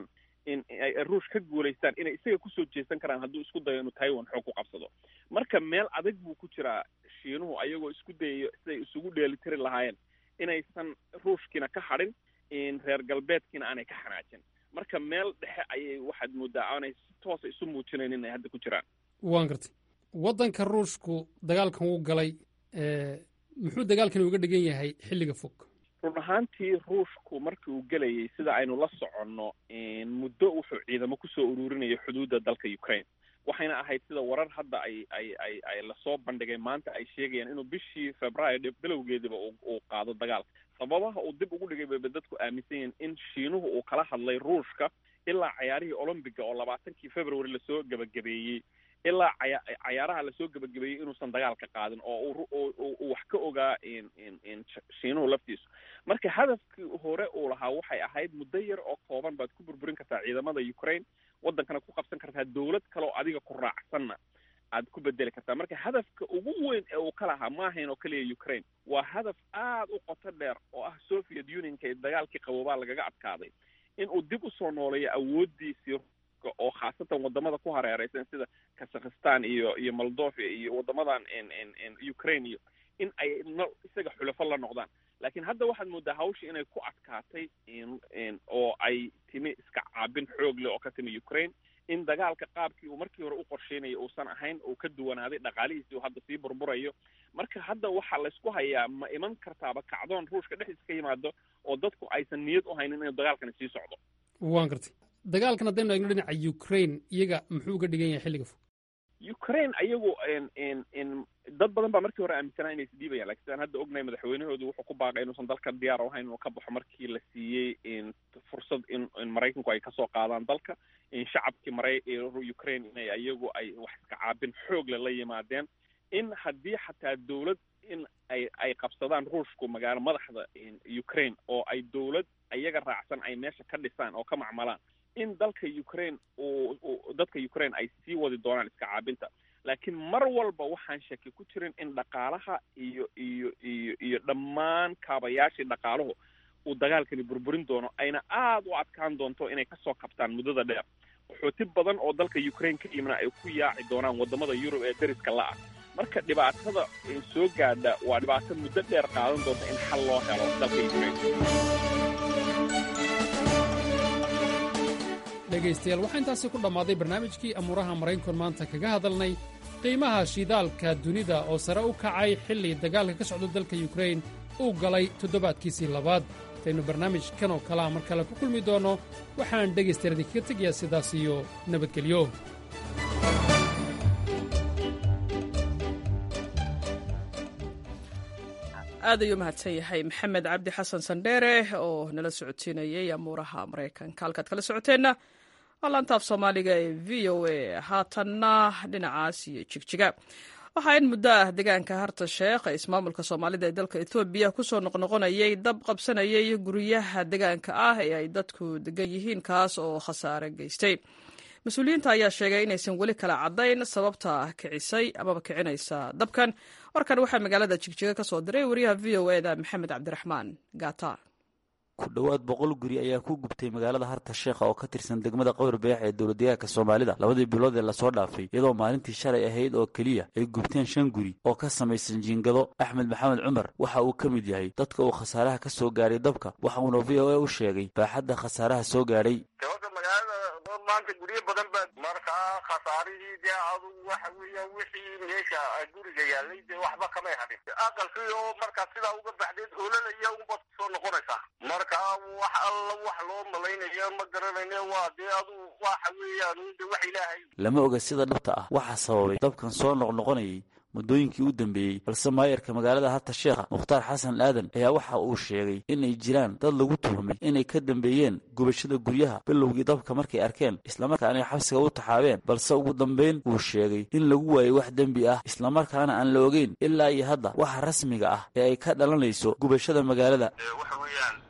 in ay ruush ka guulaystaan inay isaga kusoo jeesan karaan hadduu isku dayo inuu taiwan xoog ku qabsado marka meel adag buu ku jiraa shiinuhu ayagoo isku dayayo siday isugu dheelitiri lahaayeen inaysan ruushkiina ka hadhin reer galbeedkiina aanay ka xanaajin marka meel dhexe ayay waxaad moodaa aanay si toosa isu muujinayn inay hadda ku jiraan waan gartay waddanka ruushku dagaalkan wuu galay muxuu dagaalkani uga dhigan yahay xilliga fog run ahaantii ruushku markii uu gelayay sida aynu la soconno muddo wuxuu ciidamo kusoo ururinayay xuduudda dalka ukraine waxayna ahayd sida warar hadda ay ay ay ay lasoo bandhigay maanta ay sheegayaan inuu bishii februaayo bilowgeediba uu qaado dagaalka sababaha uu dib ugu dhigay bayba dadku aaminsan yihiin in shiinuhu uu kala hadlay ruushka ilaa cayaarihii olombiga oo labaatankii february lasoo gebagabeeyey ilaa caya cayaaraha lasoo gebagabeeyey inuusan dagaalka qaadin oo uu wax ka ogaa shiinuhu laftiisu marka hadafkii hore uu lahaa waxay ahayd muddo yar oo kooban baad ku burburin kartaa ciidamada ukraine waddankana ku qabsan kartaa dowlad kale oo adiga ku raacsanna aad ku bedeli kartaa marka hadafka ugu weyn ee uu ka lahaa ma ahayn oo keliya ukraine waa hadaf aad u qoto dheer oo ah soviet unionka ee dagaalkii qaboobaa lagaga adkaaday in uu dib usoo nooleeyo awooddiisii oo khaasatan wadamada ku hareereysan sida kazakhistan iyo iyo moldovia iyo wadamadan ukraine iyo in ay no isaga xulafo la noqdaan laakiin hadda waxaad moodaa hawshii inay ku adkaatay oo ay timi iska caabin xoog leh oo ka timi ukraine in dagaalka qaabkii uu markii hore u qorsheynayay uusan ahayn uu ka duwanaaday dhaqaalihiisii uu hadda sii burburayo marka hadda waxaa laysku hayaa ma iman kartaaba kacdoon ruushka dhexdiisa ka yimaado oo dadku aysan niyad u haynin inuu dagaalkani sii socdo waan gartay dagaalkan haddaynu eegno dhinaca ukraine iyaga muxuu uga dhigan yahay xilliga fog ukraine ayagu dad badan baa markii hore aaminsanaa inay isdhiibayaan lakin sidaan hadda ognahay madaxweynahoodu wuxuu ku baaqay inuusan dalka diyaar u ahayn inuu ka baxo markii la siiyey fursad in in maraykanku ay kasoo qaadaan dalka in shacabkii mara ukraine inay ayagu ay wax iska caabin xoogle la yimaadeen in haddii xataa dowlad in ay ay qabsadaan ruushku magaalo madaxda ukraine oo ay dowlad iyaga raacsan ay meesha ka dhisaan oo ka macmalaan in dalka ukraine uu dadka ukraine ay sii wadi doonaan iska caabinta laakiin mar walba waxaan shaki ku jirin in dhaqaalaha iyo iyo iyo iyo dhammaan kaabayaashii dhaqaaluhu uu dagaalkani burburin doono ayna aada u adkaan doonto inay kasoo kabtaan muddada dheer qaxooti badan oo dalka ukraine ka yimina ay ku yaaci doonaan wadamada yurub ee dariska la-ah marka dhibaatada soo gaadha waa dhibaato muddo dheer qaadan doonta in xal loo helo dalka ukraine dhegaystayaal waxaa intaasi ku dhammaaday barnaamijkii amuuraha maraykanku maanta kaga hadalnay qiimaha shidaalka dunida oo sare u kacay xilli dagaalka ka socda dalka yukrain uu galay toddobaadkiisii labaad intaynu barnaamijkan oo kalea mar kale ku kulmi doonno waxaan dhegaystayaal idinkaga tegayaa sidaas iyo nabadgelyo aad ayuu mahadsan yahay maxamed cabdi xasan sandheere oo nala socodsiinayay amuuraha maraykanka halkaad kala socoteenna waa laantaaf soomaaliga ee v o a haatanna dhinacaas iyo jigjiga waxaa in muddo ah deegaanka harta sheekh ee ismaamulka soomaalida ee dalka etoobiya kusoo noqnoqonayay dab qabsanayay guryaha deegaanka ah ee ay dadku degan yihiin kaas oo khasaare geystay mas-uuliyiinta ayaa sheegay inaysan weli kala caddayn sababta kicisay amaba kicinaysa dabkan warkan waxaa magaalada jigjiga ka soo diray wariyaha v o eda maxamed cabdiraxmaan gaata ku dhowaad boqol guri ayaa ku gubtay magaalada harta sheekha oo ka tirsan degmada qowr beex ee dowladdeegaanka soomaalida labadii bilood ee lasoo dhaafay iyadoo maalintii shalay ahayd oo keliya ay gubteen shan guri oo ka samaysan jiingado axmed maxamed cumar waxa uu ka mid yahay dadka uu khasaaraha ka soo gaadhay dabka waxa uuna v o a u sheegay baaxadda khasaaraha soo gaadhay maanta guryo badan baa markaa khasaarihii dee adugu waxa weeya wixii meesha guriga yaalay dee waxba kamay hadhin aqalkii oo markaa sidaa uga baxdeed ololaya unbaad kusoo noqonaysaa markaa wax alla wax loo malaynaya ma garanayne waa dee adugu waxa weeyaan de wax ilaahay lama oga sida dhabta ah waxaa sababay dabkan soo noqnoqonayay muddooyinkii u dambeeyey balse maayarka magaalada harta sheekha mukhtaar xasan aadan ayaa waxa uu sheegay inay jiraan dad lagu tuhmay inay ka dambeeyeen gubashada guryaha bilowgii dabka markay arkeen islamarkaana ay xabsiga u taxaabeen balse ugu dambayn wuu sheegay in lagu waayey wax dembi ah islamarkaana aan la ogeyn ilaa iyo hadda waxa rasmiga ah ee ay ka dhalanayso gubashada magaalada waxa weeyaan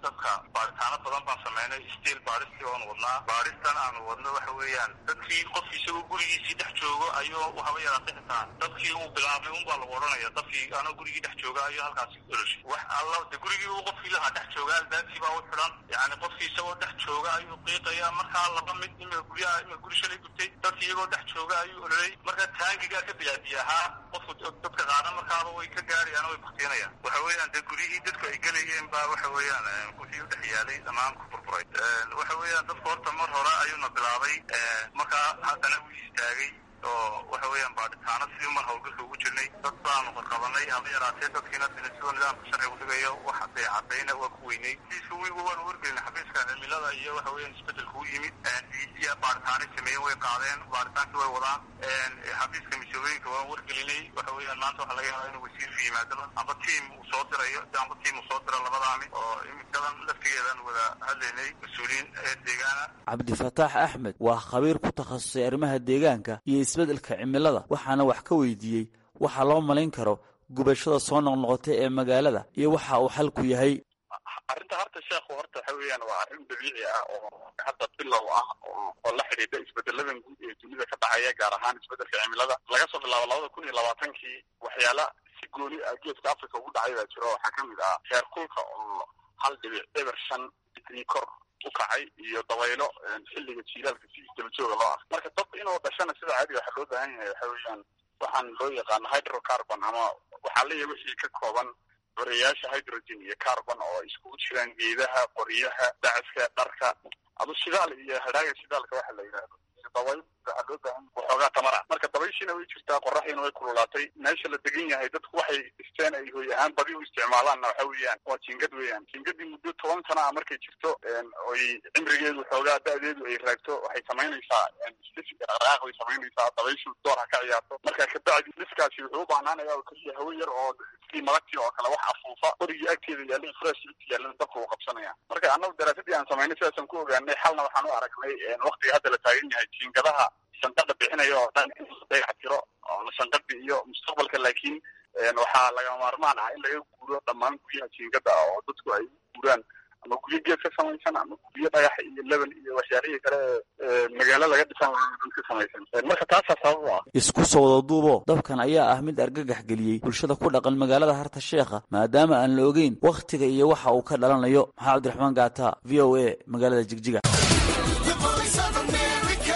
dadka baaritaano badan baan sameynay stiil baaristii oon wadnaa baaristan aanu wadno waxa weeyaan dadkii qof isagoo gurigiisii dhex joogo ayuu haba yaraatay xitaa dadkii uu bilaabay unbaa lagu odhanaya dadkii anoo gurigii dhex jooga ayuu halkaasi oloshay wax alla de gurigii uu qofkii lahaa dhex jooga albaabkii baa u xidhan yani qofkii isagoo dhex jooga ayuu qiiqaya markaa laba mid imika guryaha imika guri shalay gubtay dadkii iyagoo dhex jooga ayuu ololay marka taangigaa ka bilaadiya ahaa qofku dadka qaada markaaba way ka gaarayaan way baktiinayaan waxa weeyaan dee guryihii dadku ay gelayeen baa waxa weeyaan wixii u dhex yaalay dhammaan ku burburay waxa weeyaan dadku horta mar hore ayuuna bilaabay markaa haddana wuu istaagay oo waxa weeyaan baadhitaano sidii mar hawlgalka ugu jirnay dad baanu qarqabanay haba yaraatee dadkiina sidoo nidaamka sharcigu dhigayo wax dee cadayna waa ku weynay siiska wiigu waanu wargelinay xafiiska cimilada iyo waxa weeyaan isbedelka u yimid iyo baadhitaanay sameeyeen way qaadeen baadhitaankii way wadaan xafiiska misoobooyinka waan wargelinay waxa weeyaan maanta waxaa laga yaabaa inuu wasiirku yimaado amba tiim uu soo dirayo amba tiim uu soo diro labadaami oo imikadan laftigeedaan wada hadlaynay mas-uuliyiin ee deegaana cabdifataax axmed waa khabiir ku takhasusay arrimaha deegaanka iyo isbeddelka cimilada waxaana wax ka weydiiyey waxaa loo malayn karo gubashada soo noqnoqotay ee magaalada iyo waxa uu xalku yahay arrinta horta sheekhu horta waxa weeyaan waa arrin dabiici ah oo hadda bilow ah oo la xidhiidha isbedeladan guud ee dunida ka dhacaya gaar ahaan isbedelka cimilada laga soo bilaabo labada kun iyo labaatankii waxyaala si gooni ah geeska africa ugu dhacay baa jiro waxaa kamid ah heer kulka oo hal dhibic eber shan digrii kor u kacay iyo dabaylo xilliga jiilaalka si isdabajooga loo ah marka dad inuu dhashana sida caadiga waxaa loo baahan yahay waxa weeyaan waxaan loo yaqaano hydrocarbon ama waxaa leeyahay wixii ka kooban barayaasha hydrogen iyo carbon oo iskugu jiraan geedaha qoryaha dacaska dharka adu shidaal iyo hadhaaga shidaalka waxa la yidhaahdo dabayl waxaa loo baahan waxoogaa tamar ah marka dabayshiina way jirtaa qoraxiina way kululaatay meesha la degan yahay dadku waxay dhisteen ay hoy ahaan badi u isticmaalaanna waxa weeyaan waa jiingad weeyaan jiingadii muddo toban sana ah markay jirto oy cimrigeedu xoogaa da-deedu ay raagto waxay samaynaysaa dhaqdhaqaaq bay samaynaysaa dabayshu door ha ka ciyaarto marka kabacdi dhiskaasi wuxuu u baahnaanaya oo keliya hawo yar oo sidii malagtii oo kale wax afuufa qorigii agteeda yaallay fresh yaallan dabka uu qabsanaya marka annagu daraasadii aan samaynay sidaasaan ku ogaanay xalna waxaan u aragnay waqtiga hadda la taagan yahay jiingadaha shanqadha bixinaya oo dhan in la dayax tiro oo shanqadhi iyo mustaqbalka laakiin waxaa lagama maarmaan ah in laga guuro dhammaan guryaha jiingada ah oo dadku ay u guuraan ama guryo geed ka samaysan ama guryo dhagax iyo leban iyo waxyaalihii kale ee magaalo laga dhisan ka samaysan marka taasaa sabab u ah isku soo wada duubo dabkan ayaa ah mid argagax geliyey bulshada ku dhaqan magaalada harta sheekha maadaama aan la ogeyn wakhtiga iyo waxa uu ka dhalanayo maxaa cabdiraxmaan gaata v o a magaalada jigjiga The voice of America,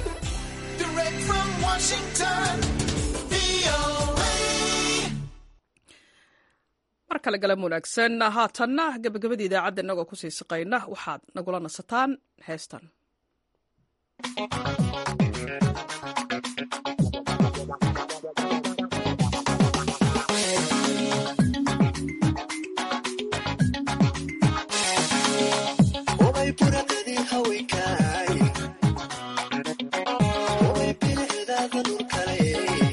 direct from Washington, VOA. mar kale galan wanaagsan haatanna gebagabadii idaacadda innagoo kusii siqayna waxaad nagula nasataan heestan Obay buradadii haweenkaay Obay bilicdaada dhulkale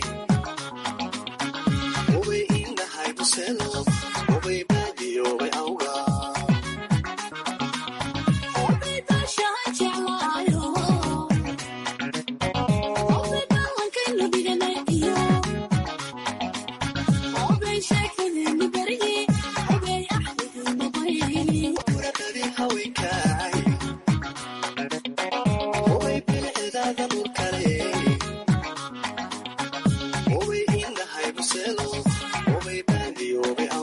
Obay indhahay buselo Obay baadiyo obay awga Obay daashahay jeclaayo Obay dhallankaynu dhiganayo Obay sheekadeennu baryi Obay axdigiinu qayli Buradadii haweenkaay Obay bilicdaada dhulkale Obay indhahay buselo Obay baadiyo obay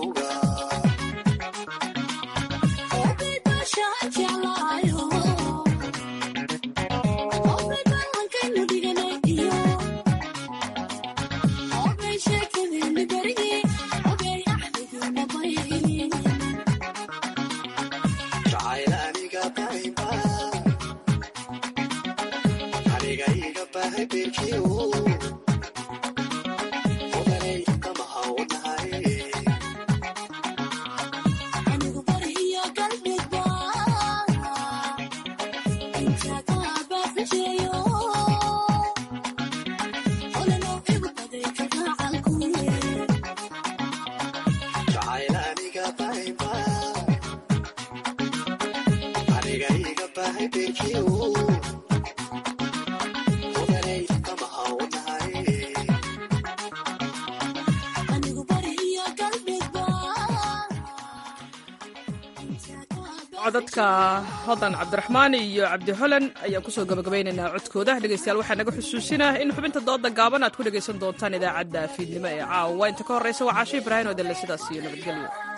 codadka hodan cabdiraxmaan iyo cabdi holan ayaan kusoo gabagabaynaynaa codkooda dhegeystayaal waxaa naga xusuusinah in xubinta dooda gaaban aad ku dhegaysan doontaan idaacadda fiidnimo ee caawa inta ka horreysa waa caasho ibraahim oo delle sidaas iyo nabadgelyo